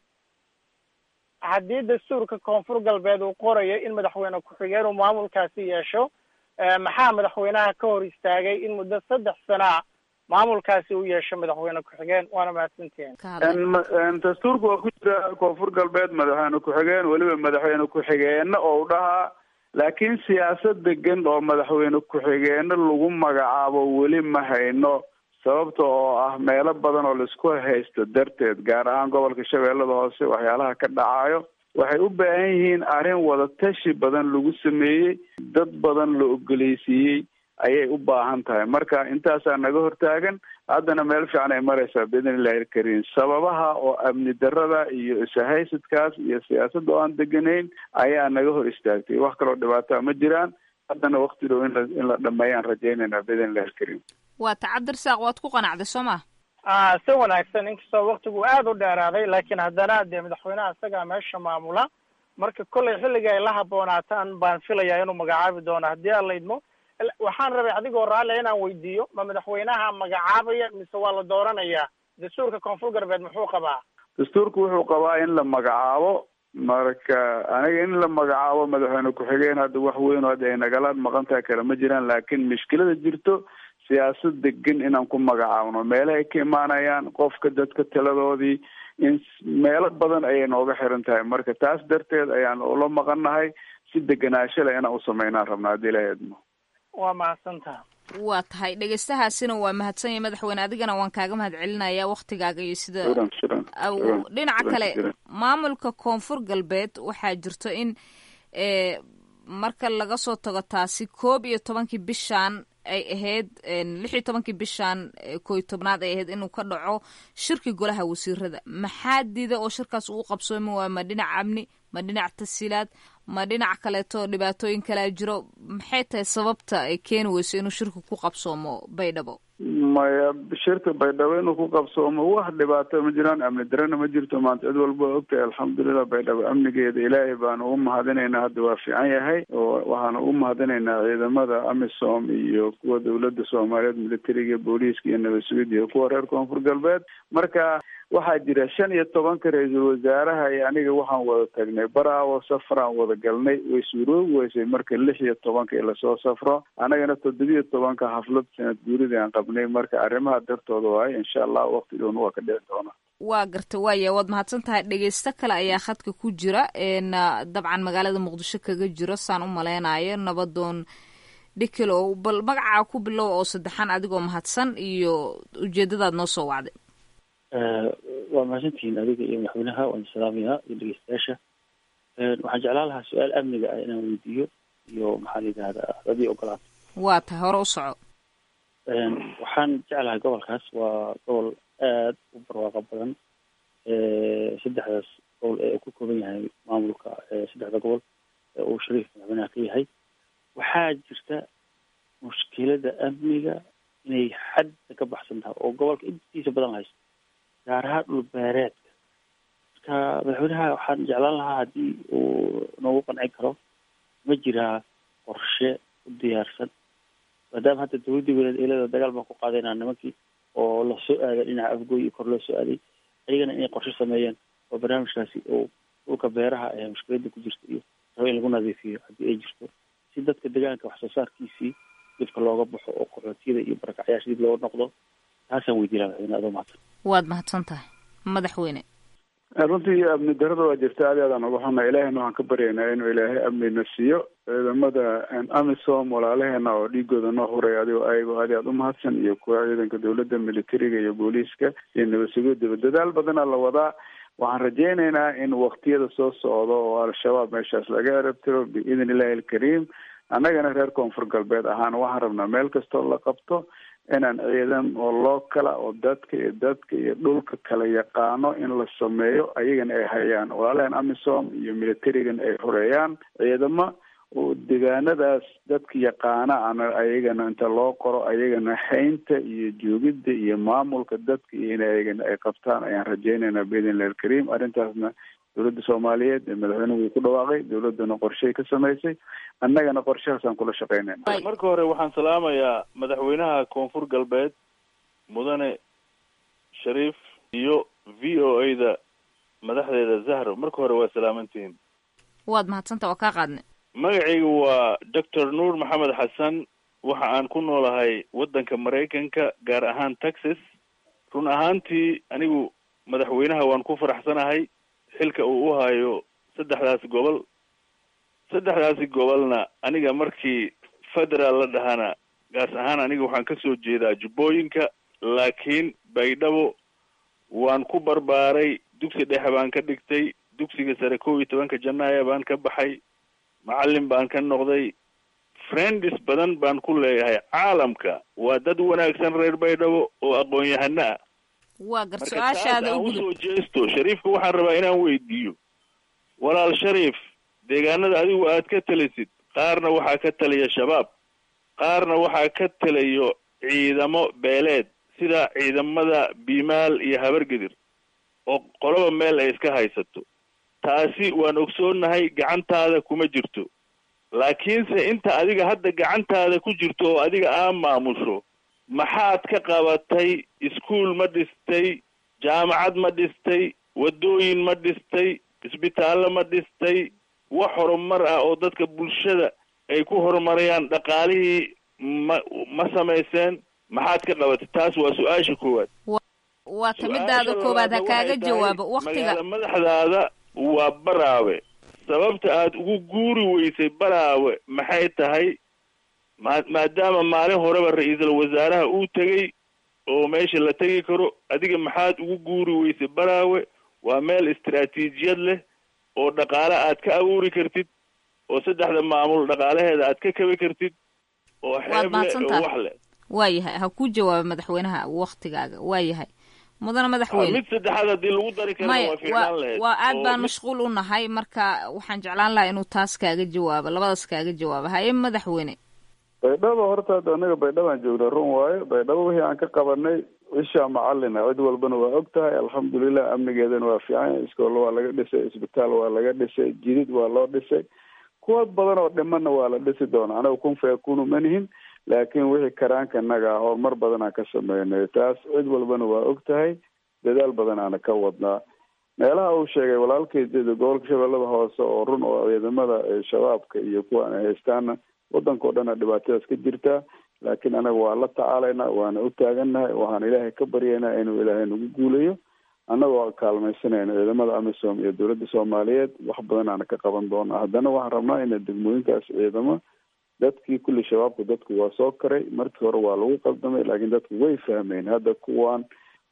haddii dastuurka koonfur galbeed uu qorayo in madaxweyne ku-xigeen uu maamulkaasi yeesho maxaa madaxweynaha ka hor istaagay in muddo saddex sanaa maamulkaasi uu yeesho madaxweyne ku-xigeen waana mahadsantihiin dastuurka waa ku jira koonfur galbeed madaxweyne ku-xigeen weliba madaxweyne ku-xigeenna oo u dhahaa laakiin siyaasad degan oo madaxweyne ku-xigeenno lagu magacaabo weli ma hayno sababta oo ah meelo badan oo laisku haysto darteed gaar ahaan gobolka shabeellada hoose waxyaalaha ka dhacayo waxay u baahan yihiin arrin wadatashi badan lagu sameeyey dad badan la ogoleysiiyey ayay u baahan tahay marka intaasaa naga hortaagan haddana meel fiican ay maraysaa biidn illahi alkariim sababaha oo amni darada iyo ishaysadkaas iyo siyaasadda oo aan deganayn ayaa naga hor istaagtay wax kaloo dhibaataa ma jiraan haddana wakti dhow in la in la dhameeyaan rajaynaynaa biidn illahi alkariim waa ta cabdirasaaq waad ku qanacday soo ma a si wanaagsan inkastoo waktigu aada u dheeraaday laakiin haddana dee madaxweynaha isagaa meesha maamula marka kollay xilliga ay la haboonaataan baan filayaa inuu magacaabi doono haddii aan la idmo waxaan rabay adigoo raalia inaan weydiiyo ma madaxweynaha magacaabaya mise waa la dooranayaa dastuurka koonfur galbeed muxuu qabaa dastuurku wuxuu qabaa in la magacaabo marka aniga in la magacaabo madaxweyne ku-xigeen hadda wax weyn oo hadda ay nagala maqan tahay kale ma jiraan laakiin mushkilada jirto siyaasad degan inaan ku magacaabno meelaha ay ka imaanayaan qofka dadka taladoodii in meelo badan ayay nooga xiran tahay marka taas darteed ayaan ula maqannahay si deganaansho leh inaan u sameynaan rabnaa haddii ilaha idmo waa mahadsantaha waa tahay dhegeystahaasina waa mahadsan yahay madaxweyne adigana waan kaaga mahad celinaya waktigaaga iyo sida shiran shiran shiran dhinaca shiran kale shiran. maamulka koonfur galbeed waxaa jirto in e marka laga soo tago taasi koob iyo tobankii bishan ay ahayd lix iyo tobankii bishan eh, koo iyo tobnaad ay ahayd inuu ka dhaco shirki golaha wasiirada maxaa diida oo shirkaas uu qabsoomi waayo ma dhinac amni ma dhinac tasiilaad ma dhinac kaleeto dhibaatooyin kalea jiro maxay tahay sababta ay keeni weyso inuu shirki ku qabsoomo baydhabo maya shirka baydhabo inuu ku qabsoomo wax dhibaato ma jiraan amni darana ma jirto maanta cid walba waa ogtahay alxamdulilah baydhabo amnigeeda ilaahay baanu u mahadinaynaa hadda waa fiican yahay oo waxaanu u mahadinaynaa ciidamada amisom iyo kuwa dowladda soomaaliyeed militariga booliiska iyo nabad sugidda iyo kuwa reer koonfur galbeed marka waxaa jira shan iyo tobanka ra-iisul wasaaraha iyo aniga waxaan wada tagnay baraawo safaraan wada galnay way suuroobi weysay marka lix iyo tobanka in lasoo safro anagana toddobiyo tobanka xaflad sanad guuridii aan qabnay marka arrimaha dartooda waaye insha allah waqti dhown waa ka dhici doona waa garta waaya waad mahadsan tahay dhegeysto kale ayaa khadka ku jira n dabcan magaalada muqdisho kaga jiro saan u maleynayo nabadoon dhikilow bal magacaa ku bilow oo saddexan adigoo mahadsan iyo ujeedadaad noo soo wacday waa mahadsantihiin adiga iyo madaxweynaha waan salaamayaa iyo dhegeystayaasha waxaan jeclaan lahaa su-aal amniga ah inaan weydiiyo iyo maxaa la yidhahdaa hadii ogolaato waa tahay hore u soco waxaan jeclahay gobolkaas waa gobol aad u barwaaqo badan saddexdaas gobol ee uu ku kooban yahay maamulka saddexda gobol ee uu shariif madaxweynaha ka yahay waxaa jirta mushkilada amniga inay xadda ka baxsan tahay oo gobolka intiisa badan haysto gaar ahaan dhul beereedka marka madaxweynaha waxaan jeclaan lahaa haddii uu noogu qancin karo ma jiraa qorshe u diyaarsan maadaama hadda dawladdii weyneed eelada dagaal baan ku qaadaynaa nimankii oo lasoo aaday dhinaca afgooy iyo kor loo soo aaday ayagana inay qorshe sameeyeen oo barnaamijkaasi oo dhulka beeraha ee mushkiladda ku jirta iyo rabo in lagu nadiifiyo haddii ay jirto si dadka deegaanka wax soo saarkiisii dibka looga baxo oo qaxootiyada iyo barakacyaasha dib looga noqdo taasaan weydiinaa madaxweyne adoo mahadsan waad mahadsan tahay madaxweyne runtii amni darada waa jirta aad i aadaan uga xunna ilaahayna waxaan ka baryaynaa inuu ilaahay amnina siiyo ciidamada amisom walaalaheena oo dhiigooda noo huray adigoo ayagoo aad i aad u mahadsan iyo kuwa ciidanka dowladda militariga iyo booliiska iyo nabad sugidaba dadaal badana la wadaa waxaan rajaynaynaa in waktiyada soo socdo oo al-shabaab meeshaas laga erabtiro biidn illahi alkariim annagana reer koonfur galbeed ahaan waxaan rabnaa meel kastoo la qabto inaan ciidan oo loo kala oo dadka iyo dadka iyo dhulka kala yaqaano in la sameeyo ayagana ay hayaan walaalahan amisom iyo militarigan ay xoreeyaan ciidamo oo deegaanadaas dadka yaqaana ana ayagana inta loo qoro ayagana haynta iyo joogidda iyo maamulka dadka iyo in ayagana ay qabtaan ayaan rajaynaynaa biidn illahi alkariim arrintaasna dowladda soomaaliyeed ee madaxweynuhu wuu ku dhawaaqay dowladdana qorshay ka samaysay annagana qorshahaasaan kula shaqaynayna marka hore waxaan salaamayaa madaxweynaha koonfur galbeed mudane shariif iyo v o a da madaxdeeda zahro marka hore waa salaamantihiin waad mahadsanta waa kaa qaadnay magacayga waa doctor nuur maxamed xasan waxa aan ku noolahay waddanka maraykanka gaar ahaan texas run ahaantii anigu madaxweynaha waan ku faraxsanahay xilka uu u hayo saddexdaasi gobol saddexdaasi gobolna aniga markii federaal la dhahana gaas ahaan aniga waxaan ka soo jeedaa jubbooyinka laakiin baydhabo waan ku barbaaray dugsi dhexe baan ka dhigtay dugsiga sare kow iyo tobanka janaaya baan ka baxay macallin baan ka noqday friends badan baan ku leeyahay caalamka waa dad wanaagsan reer baydhabo oo aqoon-yahano ah waa gar marka su-aashaada taas u aan gudub usoo jeesto shariifka waxaan rabaa inaan weydiiyo walaal shariif deegaanada adigu aad ka talisid qaarna waxaa ka taliya shabaab qaarna waxaa ka taliyo ciidamo beeleed sida ciidamada biimaal iyo habargedir oo qoloba meel ay iska haysato taasi waan ogsoonnahay gacantaada kuma jirto laakiinse inta adiga hadda gacantaada ku jirto oo adiga aa maamusho maxaad ka qabatay iskuol ma dhistay jaamacad ma dhistay waddooyin ma dhistay isbitaallo ma dhistay wax horumar ah oo dadka bulshada ay ku horumarayaan dhaqaalihii ma ma samayseen maxaad ka qabatay taas waa su-aasha koowaad waa ta midaada koowaad ha kaaga jawaabo waktiga magaala madaxdaada waa baraawe sababta aad ugu guuri weysay baraawe maxay tahay ma maadaama maalin horeba ra-iisul wasaaraha uu tegey oo meesha la tegi karo adiga maxaad ugu guuri weysay baraawe waa meel istaraatiijiyad leh oo dhaqaale aad ka abuuri kartid oo saddexda maamul dhaqaalaheeda aad ka kabi kartid oo waad xeeb leh oo mahadsantahay wax leh waayahay ha kuu jawaaba madaxweynaha waktigaaga waayahay mudana madaxweyne mid saddexaad haddii lagu dari karana maya waa fiicnaan waa lahayd waa aad oo baan mid- mashquul u nahay marka waxaan jeclaan lahaa inuu taas kaaga jawaabo labadaas kaaga jawaabo haye madaxweyne baydhabo horta hadda anaga baydhabaan joognaa run waayo baydhabo wixii aan ka qabanay ishaa macalina cid walbana waa og tahay alxamdulilah amnigeedana waa fiican yahay iskool waa laga dhisay isbitaal waa laga dhisay jidid waa loo dhisay kuwa badan oo dhimanna waa la dhisi doonaa anaga kun fayakunu manihin laakiin wixii karaanka naga ah horumar badan aan ka sameynay taas cid walbana waa og tahay dadaal badan aana ka wadnaa meelaha uu sheegay walaalkeedida gobolka shabeellada hoose oo run oo ciidamada ee shabaabka iyo kuwa ay haystaana wadanka oo dhana dhibaatadaas ka jirtaa laakiin anaga waa la tacaalaynaa waana u taagannahay waxaan ilaahay ka baryaynaa inuu ilaahay nagu guulayo annagoo kaalmaysanayna ciidamada amisom iyo dowladda soomaaliyeed wax badan aana ka qaban doonaa haddana waxaan rabnaa ina degmooyinkaas ciidamo dadkii kulli shabaabku dadku waa soo karay markii hore waa lagu qaldamay laakiin dadku way fahmeen hadda kuwan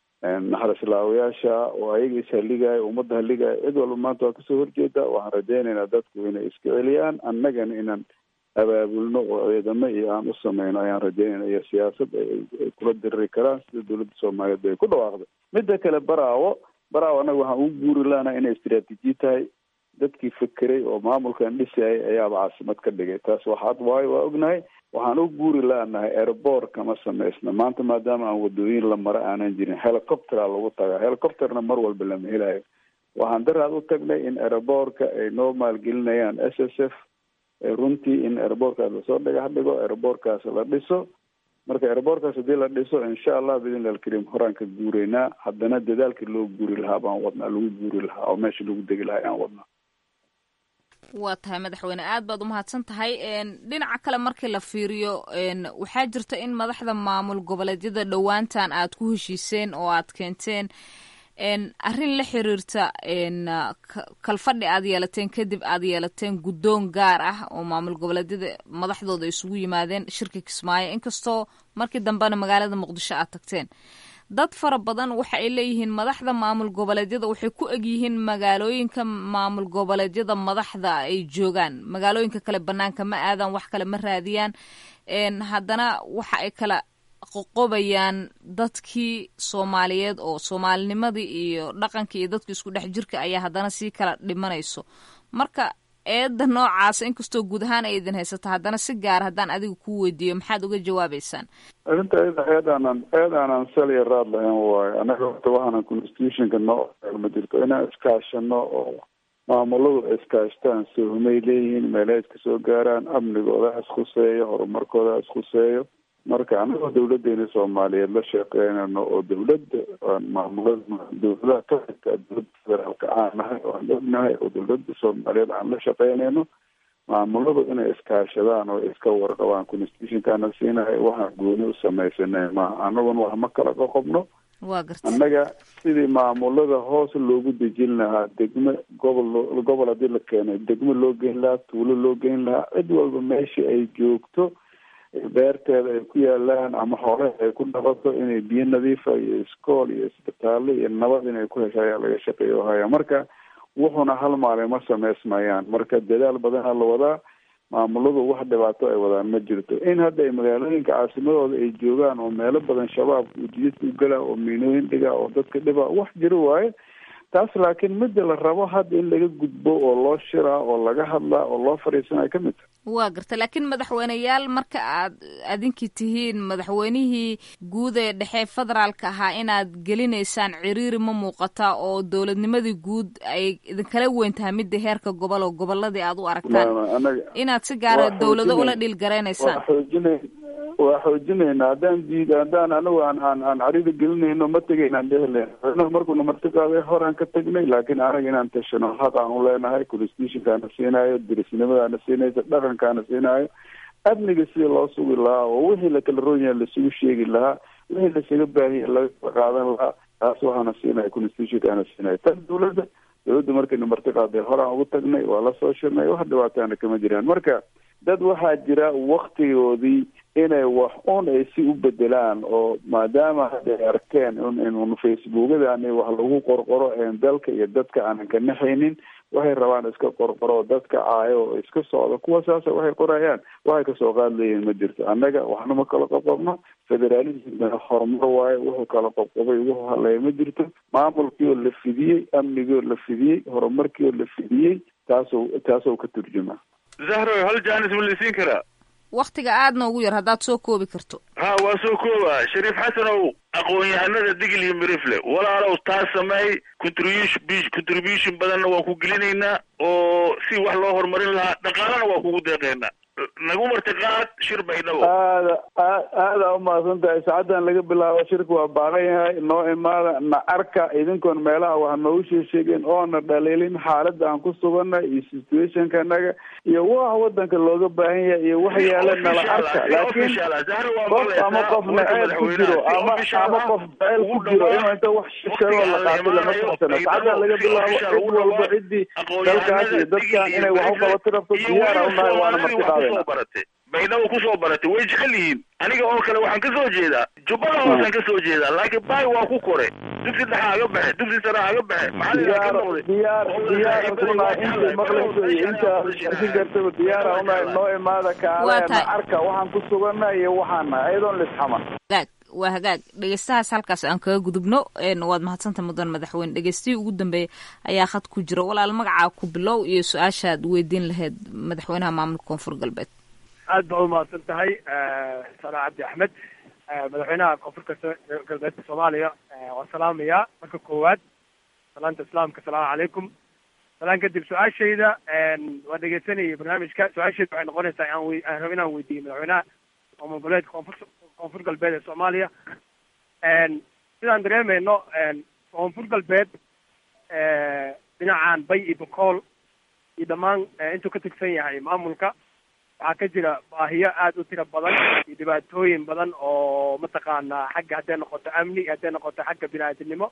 naxarislaawayaasha oo ayaga ishaligaya ummadda haligaya cid walba maanta waa kasoo horjeeda waxaan rajaynaynaa dadku inay iska celiyaan annagana inaan abaabulno oo ciidamo iyo aan u sameyno ayaan rajaynayna iyo siyaasad ay ay kula diriri karaan sida dowladda soomaaliyeed bay ku dhawaaqday midda kale baraawo baraawo annaga waxaan ugu guuri lahanaa inay istiraatiiji tahay dadkii fekeray oo maamulkan dhisayay ayaaba caasimad ka dhigay taas waxaad waayo waa ognahay waxaan u guuri laanahay airboor kama samaysna maanta maadaama aan wadooyin la maro aanan jirin helicoptera lagu tagaa helicopterna mar walba lama helayo waxaan daraad u tagnay in airboorka ay noo maalgelinayaan s s f runtii in airboorkaas lasoo dhagax dhigo airboorkaas la dhiso marka airboorkaas haddii la dhiso insha allah bidn alkariim horaan ka guureynaa haddana dadaalkii loo guuri lahaa baan wadnaa lagu guuri lahaa oo meesha lagu degi lahaa ayaan wadnaa waa tahay madaxweyne aad baad umahadsan tahay dhinaca kale markii la fiiriyo waxaa jirta in madaxda maamul goboleedyada dhowaantan aad ku heshiiseen oo aad keenteen arrin la xiriirta kalfadhi aad yeelateen kadib aad yeelateen guddoon gaar ah oo maamul goboleedyada madaxdooda isugu yimaadeen shirka kismaayo inkastoo markii dambena magaalada muqdisho aad tagteen dad fara badan waxa ay leeyihiin madaxda maamul goboleedyada waxay ku egyihiin magaalooyinka maamul goboleedyada madaxda ay joogaan magaalooyinka kale banaanka ma aadaan wax kale ma raadiyaan haddana waxa ay kala qoqobayaan dadkii soomaaliyeed oo soomaalinimadii iyo dhaqankii iyo dadkii isku dhex jirka ayaa haddana sii kala dhimanayso marka eedda noocaasa inkastoo guud ahaan ay idin haysato haddana si gaar haddaan adiga kuu weydiiyo maxaad uga jawaabeysaan arrinta iyada eed aanan eed aanan saliya raad lahayn waayo annaga horta waxaanan constitutionka noo ma jirto inaan iskaashano oo maamuladu iskaashtaan sohmay leeyihiin meelaha iska soo gaaraan amnigooda iskhuseeyo horumarkooda iskhuseeyo marka anagoo dawladeena soomaaliyeed la shaqeynayno oo dawladda maamulada dawladaha ka xigta dowladda federaalka aan nahay oo aan ognahay oo dawladda soomaaliyeed aan la shaqeynayno maamuladu inay iskaashadaan oo iska warqabaan constitutionkaana siinahay waxaan gooni u samaysanay maaha anaguna wax ma kala qoqobno waa garta annaga sidii maamulada hoos loogu dejin lahaa degmo gobol gobol haddii la keenay degmo loo geyn lahaa tuulo loo geyn lahaa cid walba meesha ay joogto beerteeda ay ku yaalaan ama xoolaha ay ku dhaqato inay biyo nadiifa iyo iskool iyo isbitaallo iyo nabad inay ku hesha ayaa laga shaqeeya haya marka wuxuna hal maalin ma samaysmayaan marka dadaal badanaa la wadaa maamuladu wax dhibaato ay wadaan ma jirto in hadda ay magaalooyinka caasimadooda ay joogaan oo meelo badan shabaabka ujiidka u galaa oo miinooyin dhigaa oo dadka dhibaa wax jiro waaye taas laakiin midda la rabo hadda in laga gudbo oo loo shiraa oo laga hadlaa oo loo fadhiisanaa ka mid tahay waa garta laakiin madaxweyneyaal marka aad adinkii tihiin madaxweynihii guud ee dhexe federaalka ahaa inaad gelinaysaan ciriiri ma muuqata oo dowladnimadii guud ay idinkala weyn tahay midda heerka gobol oo goboladii aad u aragtaan inaad si gaara dowlado ula dhiilgaraynaysaan xoojina waa xoojinayna haddaan diid haddaan anagu aan aan aan carida gelinayno ma tegaynaan dhehlen madaxweynaha markuuna marti qaaday horaan ka tagnay laakiin anaga inaan tashano xaq aan u leenahay constitutionkaana siinayo dirisnimadaana siinaysa dhaqankaana siinayo amniga sidii loo sugi lahaa oo wixii lakala roonyaha lasugu sheegi lahaa wixii lasaga baahiya laga qaadan lahaa taas waxaana siinaya constitutionkaana siinaya tan dawladda dawladda markaynu marti qaaday horaan ugu tagnay waa la soo shirnay wax dhibaataana kama jiraan marka dad waxaa jira waktigoodii inay wax un ay si u bedelaan oo maadaama hadda ay arkeen in facebookadan wax lagu qorqoro een dalka iyo dadka aanan ka naxaynin waxay rabaan iska qorqoro dadka caayo oo iska socdo kuwa saasa waxay qorayaan waxay kasoo qaadlayeen ma jirto annaga waxna ma kala qobqobno federalismna horumar waayo wuxuu kala qobqobay wuxuu hadlaya ma jirto maamulkii oo la fidiyey amnigii oo la fidiyey horumarkii oo la fidiyey taasoo taasoo ka turjuma zahro hal jaanis ma lasiin karaa waktiga aadna ugu yar haddaad soo koobi karto ha waa soo kooba shariif xasanow aqoon-yahanada digil iyo mirifle walaalow taas sameey contribution contribution badanna waa ku gelinaynaa oo si wax loo horumarin lahaa dhaqaalana waa kugu deeqeynaa nagu martiqaad shir baydhabo aada aad aada umahadsan tahay saacadan laga bilaabo shirka waa baaqan yahay noo imaada na arka idinkoon meelaha wax noogu sheesheegeen oona dhaliilin xaaladda aan ku suganay iyo situationka naga iyo wax wadanka looga baahan yahay iyo wax yaala nala arka laakiin qof ama qof naceeb ku jiro ama ama qof jaceyl ku jiro inuu inta wax sheego la qaato lama socsana saacadan laga bilaabo cid walba ciddii dalkaas iyo dadkan inay wax u qabato rabto diyaara unahay waana marti qaadayna barate baydhabo kusoo baratay way jecel yihiin aniga oo kale waxaan kasoo jeedaa jubbada hoosaan kasoo jeedaa laakiin baay waa ku kore dugsi dhexa aga baxe dugsi sare aga baxe diyaar diyaar diyaar unahay inta maqlayso iyo inta arkin kartaba diyaara unahay noo imaada kaaleena arka waxaan ku suganay iyo waxaan nahay ayadoon lisxaman hagaag waa hagaag dhegeystahaas halkaas aan kaga gudubno waad mahadsanta mudan madaxweyne dhegeystihii ugu dambeeya ayaa khad ku jira walaal magacaa ku bilow iyo su-aashaad weydiin lahayd madaxweynaha maamulka koonfur galbeed aad baa umahadsan tahay sana cabdi axmed madaxweynaha koonfurka galbeedka soomaaliya waan salaamayaa marka koowaad salaanta islaamka asalaamu calaykum salaan kadib su-aashayda waa dhegeysanayay barnaamijka su-aashayda waxay noqonaysaa aan we aan rabo inaan weydiiyo madaxweynaha maamul goboleedka koonfur koonfur galbeed ee soomaaliya sidaan dareemayno koonfur galbeed dhinacan bay iyo bokool iyo dhammaan intuu ka tigsan yahay maamulka waxaa ka jira baahiyo aada u tiro badan iyo dhibaatooyin badan oo mataqaanaa xagga hadday noqoto amni hadday noqoto xagga bini-aadamnimo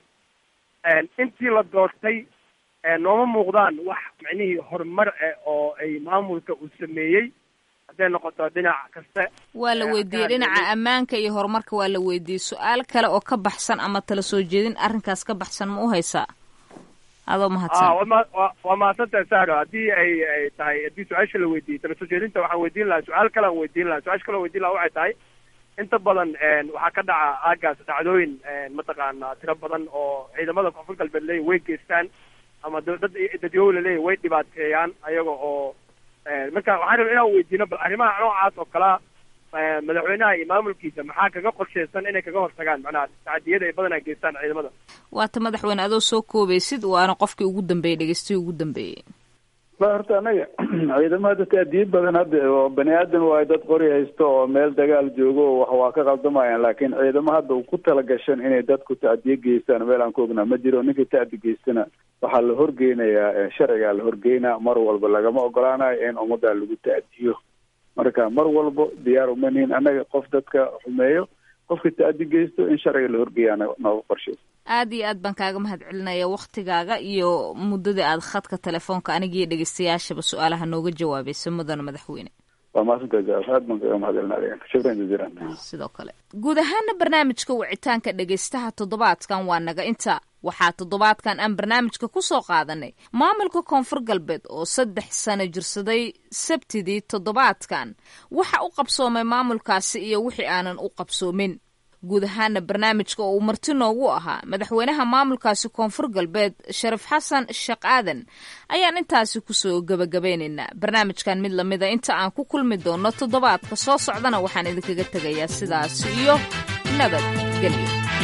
intii la doortay nooma muuqdaan wax micnihii horumar ah oo ay maamulka uu sameeyey hadday noqoto dhinac kasta waa la weydiiyey dhinaca ammaanka iyo horumarka waa la weydiiyey su-aal kale oo ka baxsan ama tala soo jeedin arrinkaas ka baxsan ma u haysaa adoo mahadsan wa waa mahadsantahay sahro haddii ay ay tahay haddii su-aasha la weydiiyey tala soo jeedinta waxaan weydiin lahaa su-aal kale aan weydiin lahaa su-aasha kale aan weydiin lahaa waxay tahay inta badan waxaa ka dhaca aagaas dhacdooyin mataqaana tiro badan oo ciidamada koonfur galbeed leeya way geystaan ama dad dadyow laleeyahy way dhibaateeyaan ayaga oo marka waxaan raba inaan weydiino bal arrimaha noocaas oo kalea madaxweynaha iyo maamulkiisa maxaa kaga qorsheysan inay kaga hortagaan macnaha tacadiyada ay badanaa geystaan ciidamada waata madaxweyne adoo soo koobaysid waana qofkii ugu dambeeyey dhegeystihii ugu dambeeyey ba horta anaga ciidamada taadiye badan hadda oo bani aadan waayo dad qori haysto oo meel dagaal joogo oo wax waa ka qaldamayaan laakiin ciidamo hadda ku talagashan inay dadku tacdiye geystaan meel aan ku ognaa ma jiro ninkii tacdi geystana waxaa la horgeynayaa sharcigaa la horgeynaa mar walba lagama ogolaanayo in ummadda lagu tacdiyo marka mar walbo diyaar uma nihin annaga qof dadka xumeeyo qofka tacdi geysto in sharciga la horgeeyaa nooga qorsheysa aad iyo aad baan kaaga mahad celinaya waktigaaga iyo muddadii aad khadka telefoonka anigiiyo dhegeystayaashaba su-aalaha nooga jawaabaysa mudana madaxweyne waa mahadsantahay aad baan kaga mahad celinaya shukran jaziilan sidoo kale guud ahaana barnaamijka wicitaanka dhegeystaha toddobaadkan waa naga inta waxaa toddobaadkan aan barnaamijka ku soo qaadanay maamulka koonfur galbeed oo saddex sano jirsaday sabtidii toddobaadkan waxa u qabsoomay maamulkaasi iyo wixii aanan u qabsoomin guud ahaana barnaamijka oo uu marti noogu ahaa madaxweynaha maamulkaasi koonfur galbeed sharif xasan sheekh aadan ayaan intaasi kusoo gebagabeynaynaa barnaamijkan mid lamida inta aan ku kulmi doono toddobaadka soo socdana waxaan idinkaga tegayaa sidaas iyo nabadgelyo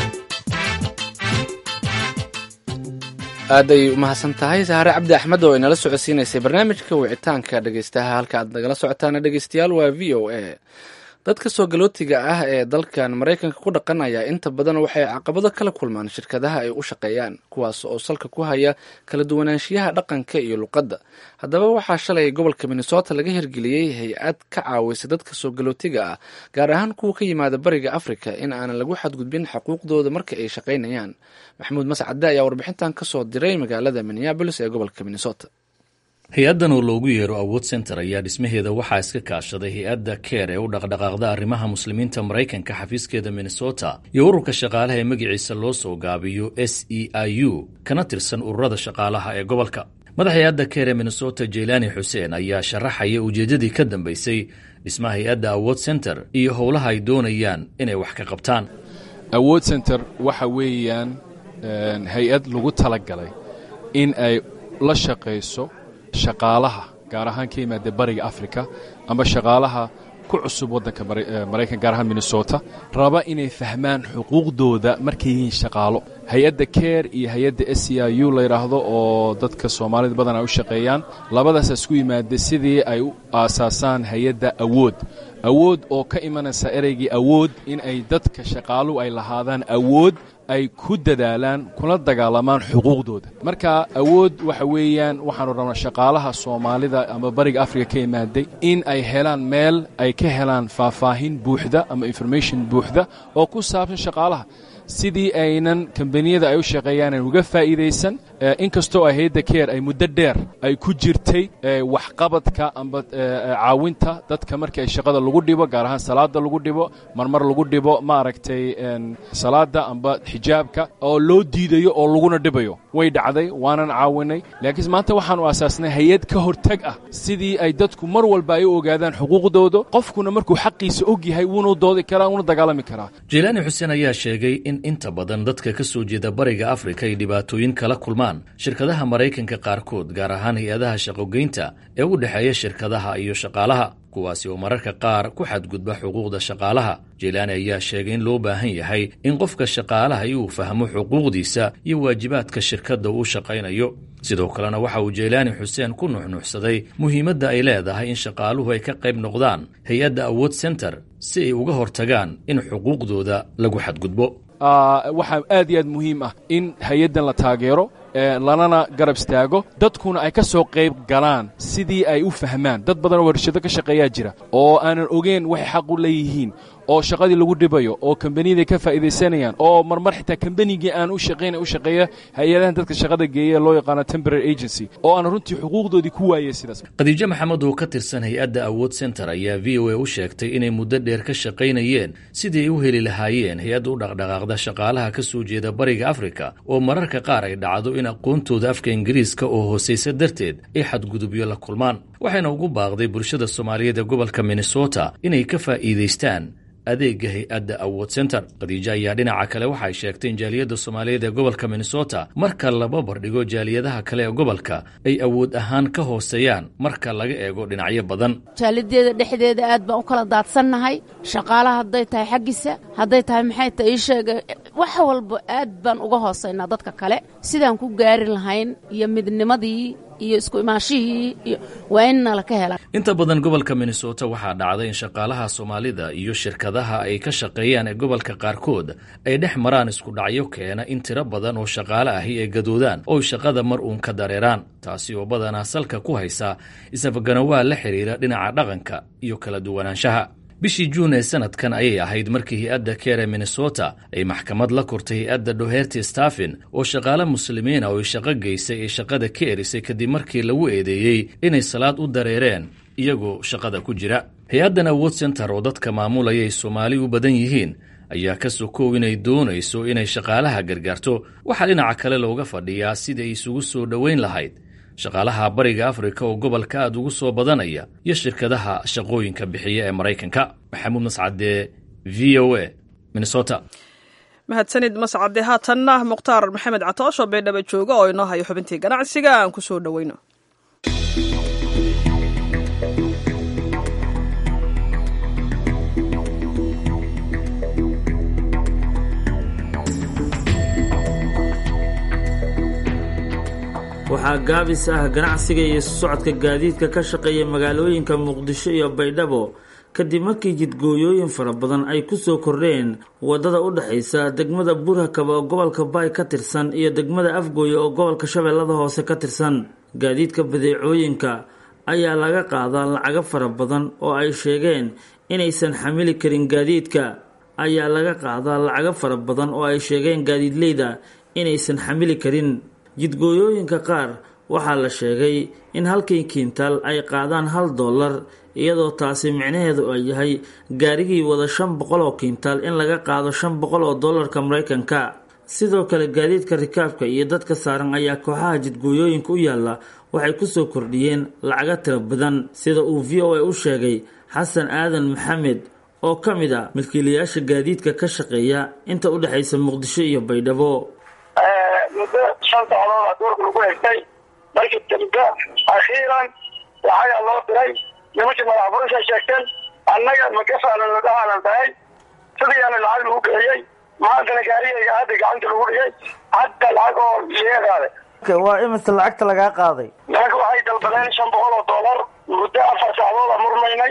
aaday umahadsan tahay sahare cabdi axmed oo inala socodsiinaysay barnaamijka wicitaanka dhegeystaha halka aad nagala socotaana dhegeystayaal waa v o a dadka soo galootiga ah ee dalkan maraykanka ku dhaqan ayaa inta badan waxay caqabado kala kulmaan shirkadaha ay u shaqeeyaan kuwaas oo salka ku haya kala duwanaanshiyaha dhaqanka iyo luqadda haddaba waxaa shalay gobolka minnesota laga hirgeliyey hay-ad ka caawisa dadka soo galootiga ah gaar ahaan kuwa ka yimaada bariga africa in aanan lagu xadgudbin xuquuqdooda marka ay shaqaynayaan maxamuud mascade ayaa warbixintan kasoo diray magaalada minneabolis ee gobolka minnesota hay-addan oo loogu yeero awood center ayaa dhismaheeda waxaa iska kaashaday hay-adda keer ee u dhaqdhaqaaqda arrimaha muslimiinta maraykanka xafiiskeeda minnesota iyo ururka shaqaalaha ee magaciisa loo soo gaabiyo s e i u kana tirsan ururada shaqaalaha ee gobolka madax hay-adda keer ee minnesota jeylaani xuseen ayaa sharaxaya ujeeddadii ka dambeysay dhismaha hay-adda awood center iyo howlaha ay doonayaan inay wax ka qabtaan awood center waxa weeyaan hay-ad lagu talagalay in ay la shaqayso shaqaalaha gaar ahaan ka yimaada bariga africa ama shaqaalaha ku cusub waddanka maraykan gaar ahaan minnesota raba inay fahmaan xuquuqdooda markay yihiin shaqaalo hay-adda care iyo hay-adda s c i u la yidhaahdo oo dadka soomaalida badan ay u shaqeeyaan labadaasa isku yimaada sidii ay u aasaasaan hay-adda awood awood oo ka imanaysa ereygii awood in ay dadka shaqaaluhu ay lahaadaan awood ay ku dadaalaan kuna dagaalamaan xuquuqdooda marka awood waxa weeyaan waxaanu rabnaa shaqaalaha soomaalida ama bariga africa ka imaaday in ay helaan meel ay ka helaan faahfaahin buuxda ama information buuxda oo ku saabsan shaqaalaha sidii aynan kambaniyada ay u shaqeeyaan uga faa'iidaysan inkastoo ay hayadda keer ay muddo dheer ay ku jirtay waxqabadka amba caawinta dadka markii ay shaqada lagu dhibo gaar ahaan salaada lagu dhibo marmar lagu dhibo maaragtay salaada amba xijaabka oo loo diidayo oo laguna dhibayo way dhacday waanan caawinay laakiin maanta waxaanu aasaasnay hay-ad ka hortag ah sidii ay dadku mar walba ay u ogaadaan xuquuqdooda qofkuna markuu xaqiisa og yahay wuuna doodi karaa wuuna dagaalami karaa jeylaani xuseen ayaa sheegay in inta badan dadka ka soo jeeda bariga afrika ay dhibaatooyin kala kulmaan shirkadaha maraykanka qaarkood gaar ahaan hay-adaha shaqogeynta ee u dhexeeya shirkadaha iyo shaqaalaha kuwaasi oo mararka qaar ku xadgudba xuquuqda shaqaalaha jeylaani ayaa sheegay in loo baahan yahay in qofka shaqaalaha uu fahmo xuquuqdiisa iyo waajibaadka shirkadda uu shaqaynayo sidoo kalena waxa uu jeylaani xuseen ku nuxnuxsaday muhiimadda ay leedahay in shaqaaluhu ay ka qayb noqdaan hay-adda awood center si ay uga hortagaan in xuquuqdooda lagu xadgudbo waxaa aad iyo aad muhiim ah in hay-addan la taageero lanana garab istaago dadkuna ay ka soo qayb galaan sidii ay u fahmaan dad badan oo warshado ka shaqeeyaa jira oo aanan ogeyn waxay xaq u leeyihiin oo shaqadii lagu dhibayo oo kambaniyaday ka faa'iidaysanayaan oo marmar xitaa kambanigii aan u shaqaynay u shaqeeya hay-adahan dadka shaqada geeya loo yaqaano temporary agency oo aan runtii xuquuqdoodii ku waayay sidaas khadiijo maxamed oo ka tirsan hay-adda awood center ayaa v o a u sheegtay inay muddo dheer ka shaqaynayeen sidii ay u heli lahaayeen hay-adda u dhaqdhaqaaqda shaqaalaha ka soo jeeda bariga afrika oo mararka qaar ay dhacdo in aqoontooda afka ingiriiska oo hoosaysa darteed ay xadgudubyo la kulmaan waxayna ugu baaqday bulshada soomaaliyeed ee gobolka minnesota inay ka faa'iidaystaan adeega hay-adda awood center khadiijo ayaa dhinaca kale waxay sheegtay in jaaliyadda soomaaliyeed ee gobolka minnesota marka laba bardhigo jaaliyadaha kale ee gobolka ay awood ahaan ka hooseeyaan marka laga eego dhinacyo badan jaalideeda dhexdeeda aad baan u kala daadsannahay shaqaalaha hadday tahay xaggiisa hadday tahay maxay ta ii sheega wax walba aad baan uga hoosaynaa dadka kale sidaan ku gaari lahayn iyo midnimadii iyo isku imaanshihii iyo waa in nala ka helaan inta badan gobolka minnesota waxaa dhacday in shaqaalaha soomaalida iyo shirkadaha ay ka shaqeeyaan ee gobolka qaarkood ay dhex maraan isku dhacyo keena in tiro badan oo shaqaale ahi ay gadoodaan oo shaqada mar uun ka dareeraan taasi oo badanaa salka ku haysa isafganawaa la xidhiira dhinaca dhaqanka iyo kala duwanaanshaha bishii juun ee sanadkan ayay ahayd markii hay-adda keer ee minnesota ay maxkamad la kortay hay-adda dhoherty staffin oo shaqaale muslimiina oo ay shaqo geysay ee shaqada ka erisay kadib markii lagu eedeeyey inay salaad u dareereen iyagoo shaqada ku jira hay-addan awood center oo dadka maamulaya ay soomaali u badan yihiin ayaa ka sokow inay doonayso inay shaqaalaha gargaarto waxaa dhinaca kale looga fadhiyaa sidii ay isugu soo dhoweyn lahayd shaqaalaha bariga afrika oo gobolka aad ugu soo badanaya iyo shirkadaha shaqooyinka bixiya ee maraykanka maxamuud mascade v o a minnesota mahadsanid mascade haatanna mukhtaar maxamed catoosho beedhaba jooga oo inoo hayo xubintii ganacsiga aan ku soo dhoweyno waxaa gaabis ah ganacsiga iyo socodka gaadiidka ka shaqeeya magaalooyinka muqdisho iyo baydhabo kadib markii jidgooyooyin fara badan ay ku soo kordheen waddada u dhexaysa degmada burhakaba oo gobolka baay ka tirsan iyo degmada afgooye oo gobolka shabeellada hoose ka tirsan gaadiidka badeecooyinka ayaa laga qaadaa lacago fara badan oo ay sheegeen inaysan xamili karin gaadiidka ayaa laga qaadaa lacago fara badan oo ay sheegeen gaadiidleyda inaysan xamili karin jidgooyooyinka qaar waxaa la sheegay in halkii kiintaal ay qaadaan hal dollar iyadoo taasi micnaheedu ay yahay gaarigii wada shan boqol oo kiintaal in laga qaado shan boqol oo dollarka maraykanka sidoo kale gaadiidka rikaabka iyo dadka saaran ayaa kooxaha jidgooyooyinka u yaalla waxay kusoo kordhiyeen lacago tiro badan sida uu v o a u sheegay xasan aadan maxamed oo ka mid a milkiilayaasha gaadiidka ka shaqeeya inta u dhexaysa muqdisho iyo baydhabo muddo shan socdooda duurka lagu hegtay markii dambe akhiiran lacagaa loo diray nimankii madaxfurisha sheegteen annaga magafaanan ladhahaanan tahay sidiiana lacag lagu bixiyey maantana gaarigayga hadda gacanta lagu dhigay hadda lacag oo liga qaaday waa imise lacagta lagaa qaaday nimanka waxay dalbadeen shan boqol oo dollar muddo afar sacdooda murmaynay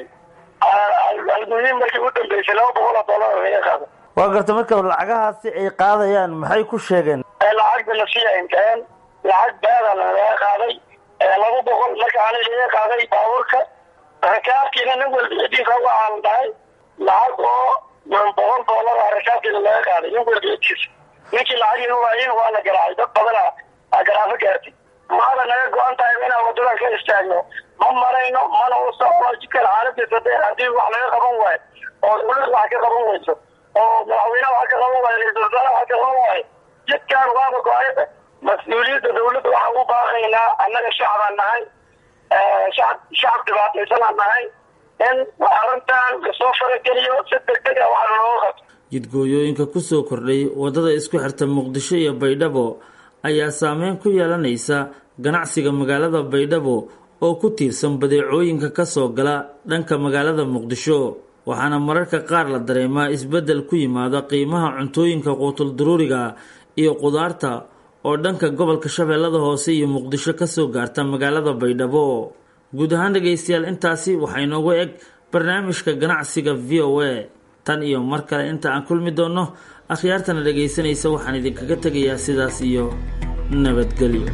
almuhiim markii u dambeysay laba boqol oo dollar laga qaaday waa garta marka lacagahaasi ay qaadayaan maxay ku sheegeen lacagda nasiya inteen lacag beedana laga qaaday laba boqol marka ana laga qaaday baabuurka rakaabkiina nin walba cidiisa waxaan dhahay lacag oo boqol dollar a rakaabkiina laga qaaday nin walba cidiisa ninkii lacagii waayin waa la garaacay dad badana a garaafo gaartay maada naga go-an tahay inaan wadadan ka istaagno ma marayno mana u socno jidkan xaaladiisa dee haddii wax laga qaban waayo oo dawlad wax ka qaban weyso oo madaxweyne wax ka qaban waayo ra-isul wasaare wax ka qaban waayo jidkan waaba go-ayada mas-uuliyadda dawladda waxaan u baaqaynaa annaga shacbaan nahay shacab shacab dhibaataysanaan nahay in arrintan lasoo farageliyo si degdeg a waxa looga qabto jidgooyooyinka kusoo kordhay waddada isku xirta muqdisho iyo baydhabo ayaa saameyn ku yeelanaysa ganacsiga magaalada baydhabo oo ku tiirsan badeecooyinka ka soo gala dhanka magaalada muqdisho waxaana mararka qaar la dareemaa isbeddel ku yimaada qiimaha cuntooyinka quutul duruuriga iyo qudaarta oo dhanka gobolka shabeellada hoose iyo muqdisho kasoo gaarta magaalada baydhabo guud ahaan dhegaystayaal intaasi waxaa inoogu eg barnaamijka ganacsiga v o a tan iyo mar kale inta aan kulmi doonno akhyaartana dhegaysanaysa waxaan idinkaga tegayaa sidaas iyo nabadgelyo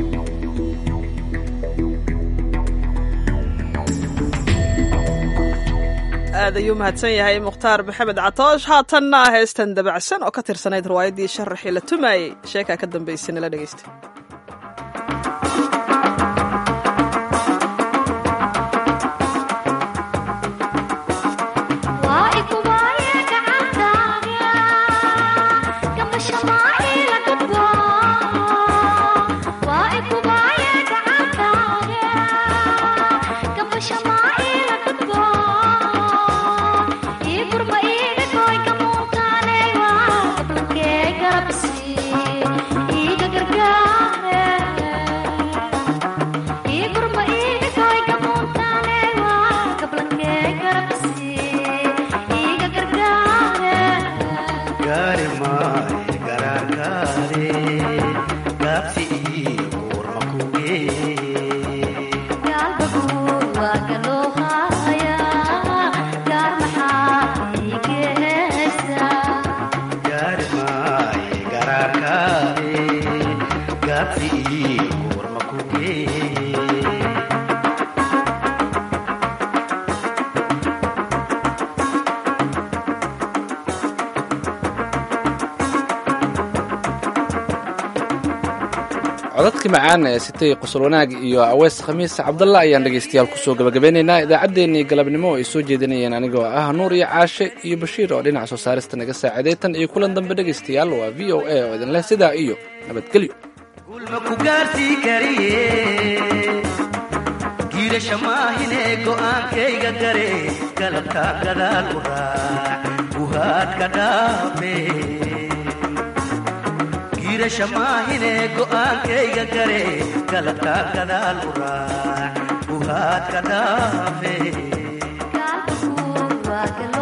aad ayuu mahadsan yahay mukhtaar maxamed catoosh haatanna heestan dabacsan oo ka tirsanayd riwaayaddii sharaxii la tumaayey sheekaa ka dambaysay nala dhegaysta codadkii macaan ee sitay qosol wanaag iyo aweys khamiis cabdalla ayaan dhegaystayaal kusoo gabagabeynaynaa idaacaddeenii galabnimo oo ay soo jeedinayeen anigoo ah nuur iyo caashe iyo bashiir oo dhinaca soo saarista naga saaciday tan iyo kulan dambe dhegaystayaal waa v o a oo idin leh sidaa iyo nabadgelyo giirasha maahine go'aankayga gare galabka gadaal u raac guhaadka dhaafe giirasha maahine go'aankayga gare galabka gadaal u raac guhaadka dhaafe